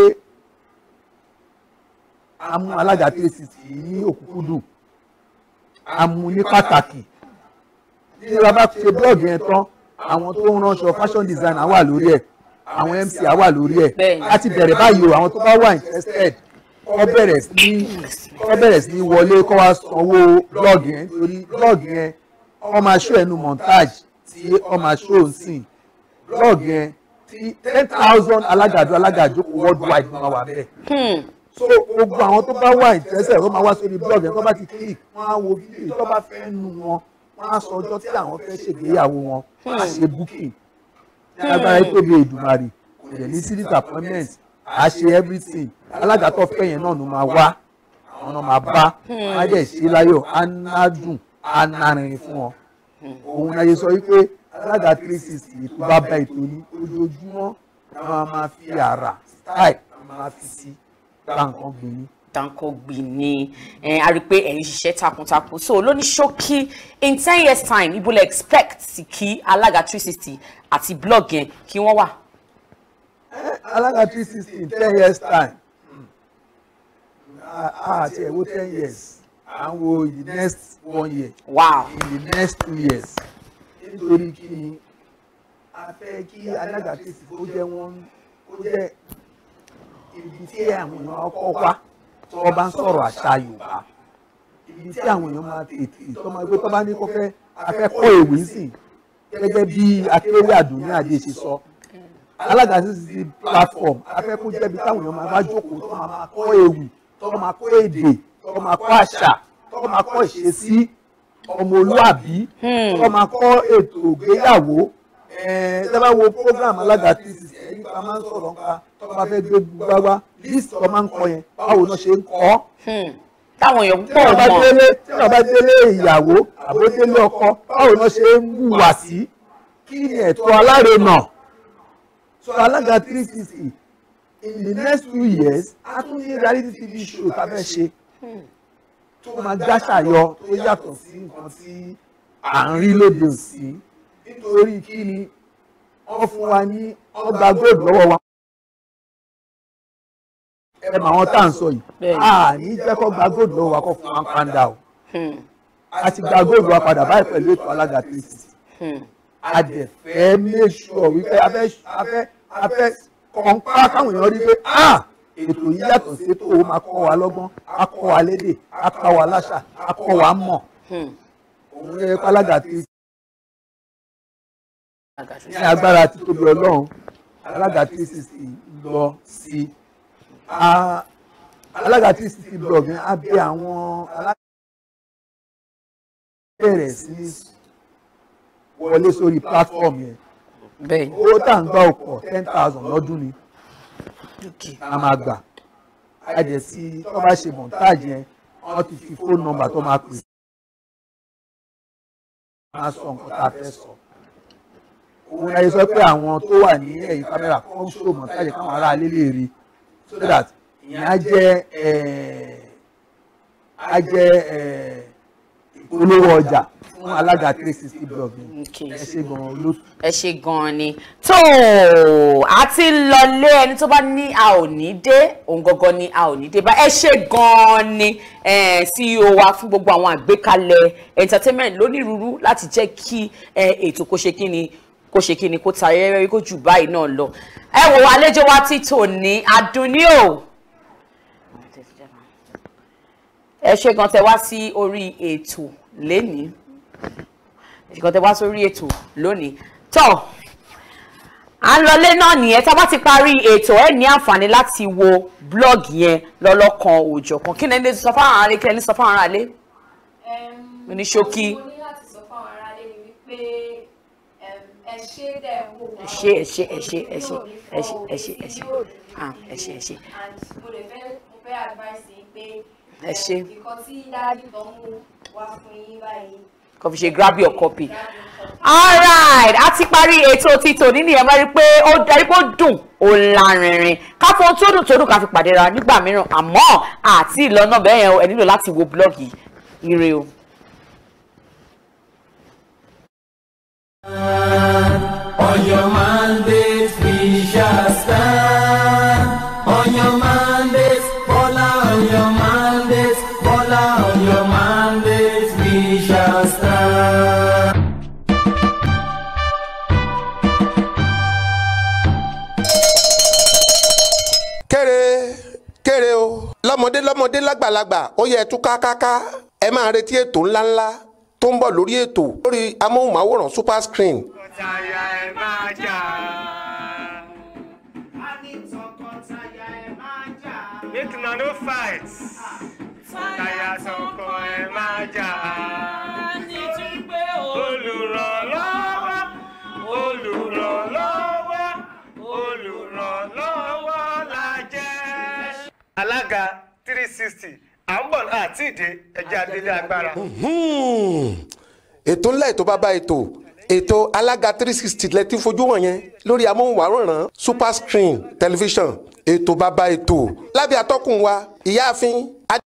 a mú alága three sixty ní òkúkúdùn a mú ní pàtàkì tí a bá ṣe blọọgì yẹn tán àwọn tó ń ránṣọ fashion designer wà lórí ẹ̀ àwọn mc wà lórí ẹ̀ láti bẹ̀rẹ̀ báyìí o àwọn tó bá wà interested kọ́ bẹ̀rẹ̀ sí ní kọ́ bẹ̀rẹ̀ sí ní wọlé kọ́ wá sanwó blog yẹn nítorí blog yẹn wọ́n máa ṣó ẹnu montage tí wọ́n máa ṣó nsìn blog yẹn tí ten thousand alágàdo alágàjókòó worldwide máa wà bẹ́ẹ̀ so gbogbo àwọn tó bá wà ìtẹ́sẹ̀ ló máa wá sórí blog yẹn tó bá ti click wọ́n á wo fídíò tó bá fẹ́ nu wọn wọ́n á sọ ọjọ́ tí àwọn fẹ́ ṣègbéyàwó wọn wọ́n á ṣe booking ní agbára yìí tóbi èdùmarè kò dẹ̀ ní sí disappointment à á ṣe everything alága tó fẹ́ yẹn náà ló máa wá àwọn náà máa bá wọn á dẹ̀ ṣe láyọ̀ á ná dùn á ná rìnrìn fún wọn òun náà yẹ sọ wípé alága three sixty ètò bá bá ètò ní ojoojúmọ́ àwọn máa fi àrà style máa fi sí gbà nǹkan gbìn ní dáńkọ́ gbìn ní ẹ a rí i pé ẹ̀ ń ṣiṣẹ́ takuntakun so lóní ṣókí in ten years time ibo lè expect kí alága three sixty àti blog yẹn kí wọ́n wà. alága three sixty in ten years time ah àti ẹ̀wọ́ ten years à ń wo in the next one year wow in the next two years nítorí kí ni a fẹ́ kí alága three sixty kó jẹ́ wọ́n kó jẹ́ ibi tí àwọn èèyàn kọ́ wá tí wọ́n bá ń sọ̀rọ̀ àṣà yorùbá ibi tí àwọn èèyàn máa tètè tó máa gbé tó bá ní kó fẹ́ afẹ́ kọ́ èwe sí gẹ́gẹ́ bí akéwé àdùnní àdé ṣe sọ alága sí ti platform afẹ́ kó jẹ́bi táwọn èèyàn máa bá jókòó tó máa máa kọ́ ewì tó máa kọ́ èdè tó máa kọ́ àṣà tó máa kọ́ ìṣesí ọmọlúàbí tó máa kọ́ ètò ìgbéyàwó tẹ́ bá wo program alága tí ti sẹ́ nípa máa ń sọ̀rọ̀ nípa tó bá fẹ́ gbé gbágbá list tó máa ń kọ yẹn báwo náà ṣe ń kọ́ táwọn èèyàn tí pọ̀ wọ́n bá mọ́ délé tí wọ́n bá délé ìyàwó àbó délé ọkọ báwo náà ṣe ń hùwà sí kí ni ẹ̀tọ́ alárinà so alága three sixty in the next few years a tún ní reality tv show tá a fẹ́ ṣe tó máa gbàṣàyọ tó yàtọ̀ sí nǹkan tí à ń rí lóde òsì nítorí kí ni wọ́n fún wa ní wọ́n gba gold lọ́wọ́ wa ẹ mọ àwọn tá à ń sọ yìí a ní jẹ́ kó gba gold lọ́wọ́ wa kó fún wa ń pàǹdà o a ti gba gold wa padà báyìí pẹ̀lú ètò alága three sixty a dẹ̀ fẹ́ make sure wípé a fẹ́ a fẹ́ a fẹ́ kọ̀ǹpá káwọn èèyàn rí pé ah ètò yìí yàtọ̀ sí ètò ó máa kọ́ wa lọ́gbọ́n a kọ́ wa lédè a kọ́ wa láṣà a kọ́ wa mọ̀ òun yẹ kó alága three ní agbára títóbi ọlọ́run alága three sixty lọ sí a alága three sixty blog yẹn á bẹ àwọn alága bẹ̀rẹ̀ sí ní wọlé sórí platform yẹn bẹ́ẹ̀ owó tá à ń gbà ọ̀pọ̀ ten thousand lọ́dún ni a máa gbà a jẹ́ sí tó bá ṣe montage yẹn wọ́n ti fi phone number tó máa pè máa sọ nǹkan tá a fẹ́ sọ òun náà yẹ sọ pé àwọn tó wà ní ẹ̀yìn kámẹ́rà kọ́ ń ṣòwò montage káwọn ará ilé lè rí so that ìyẹn á jẹ́ á jẹ́ ìpolówó ọjà fún alága three sixty blog yẹn ẹ ṣe gan-an olóòtú. ẹ ṣe gan-an ni tó a ti lọlé ẹni tó bá ní a ò ní dé òun gangan ni a ò ní dé bá ẹ ṣe gan-an ni eh, CEO wa fún gbogbo àwọn àgbékalẹ̀ entertainment lónírúurú láti jẹ́ kí eh, ètò kó ṣe kí ni kó ṣe kí ni kó ta rẹ́rẹ́ kó jù báyìí náà lọ ẹ wò àlejò wa ti tò ní Adunni o ẹ ṣe gan tẹ wá sí orí ètò lénìí ìkan tẹ wá sórí ètò lónìí tó à ń lọlé náà nìyẹn tá a bá ti parí ètò ẹ ní àǹfààní láti wo blog yẹn lọ́lọ́kan òòjọ̀kan kí ni ẹni sọ fáwọn aráalé kí ni ẹni sọ fáwọn aráalé ní ṣókí mo ní láti sọ fáwọn aráalé ni wípé em, ẹ ṣe dẹ̀ wò wá ẹ ṣe ẹ ṣe ẹ ṣe ẹ ṣe ẹ ṣe ẹ ṣe ẹ ṣe ah ẹ ṣe ẹ ṣe and mo lè fẹ́ mo fẹ́ advice yín pé ẹ ṣe nǹkan tí dáàdì tó ń mú wá fún yín báyìí kò fi ṣe grab your copy alright a ti parí ètò títò nínú ẹ̀ máa rí pé ó darí pé ó dùn ó lárinrin ká fún tó dùn tó dùn ká fi pàdé ra nígbà mìíràn àmọ́ àti ìlọ́nà bẹ́ẹ̀ yẹn ẹ nílò láti wo blọ́ọ̀gì ire o. On your mandate we shall stand. On your mandate, Bola, on your mandate, Bola, on your mandate we shall stand. kéré kéré o lọ́mọdé lọ́mọdé lágbàlagbà ó yẹ tú kákáká ẹ máa retí ètò ńláńlá tó ń bọ̀ lórí ètò lórí amóhùnmáwòrán super screen tọkọtaya ẹ máa jà. make una no fight. taya tọkọ ẹ máa jà. nítorí pé olùrànlọ́wọ́ olùrànlọ́wọ́ olùrànlọ́wọ́ la jẹ́. alága three sixty à ń bọ̀ àti ìdè ẹ̀jẹ̀ adélé agbára. Hmm. ètò ńlá ètò bàbá ètò ètò alága three sixty lẹ́tí fojú wọn yẹn lórí amóhùnmáwòrán super screen television ètò bàbá ètò lábẹ́ atọ́kùn wa ìyáàfin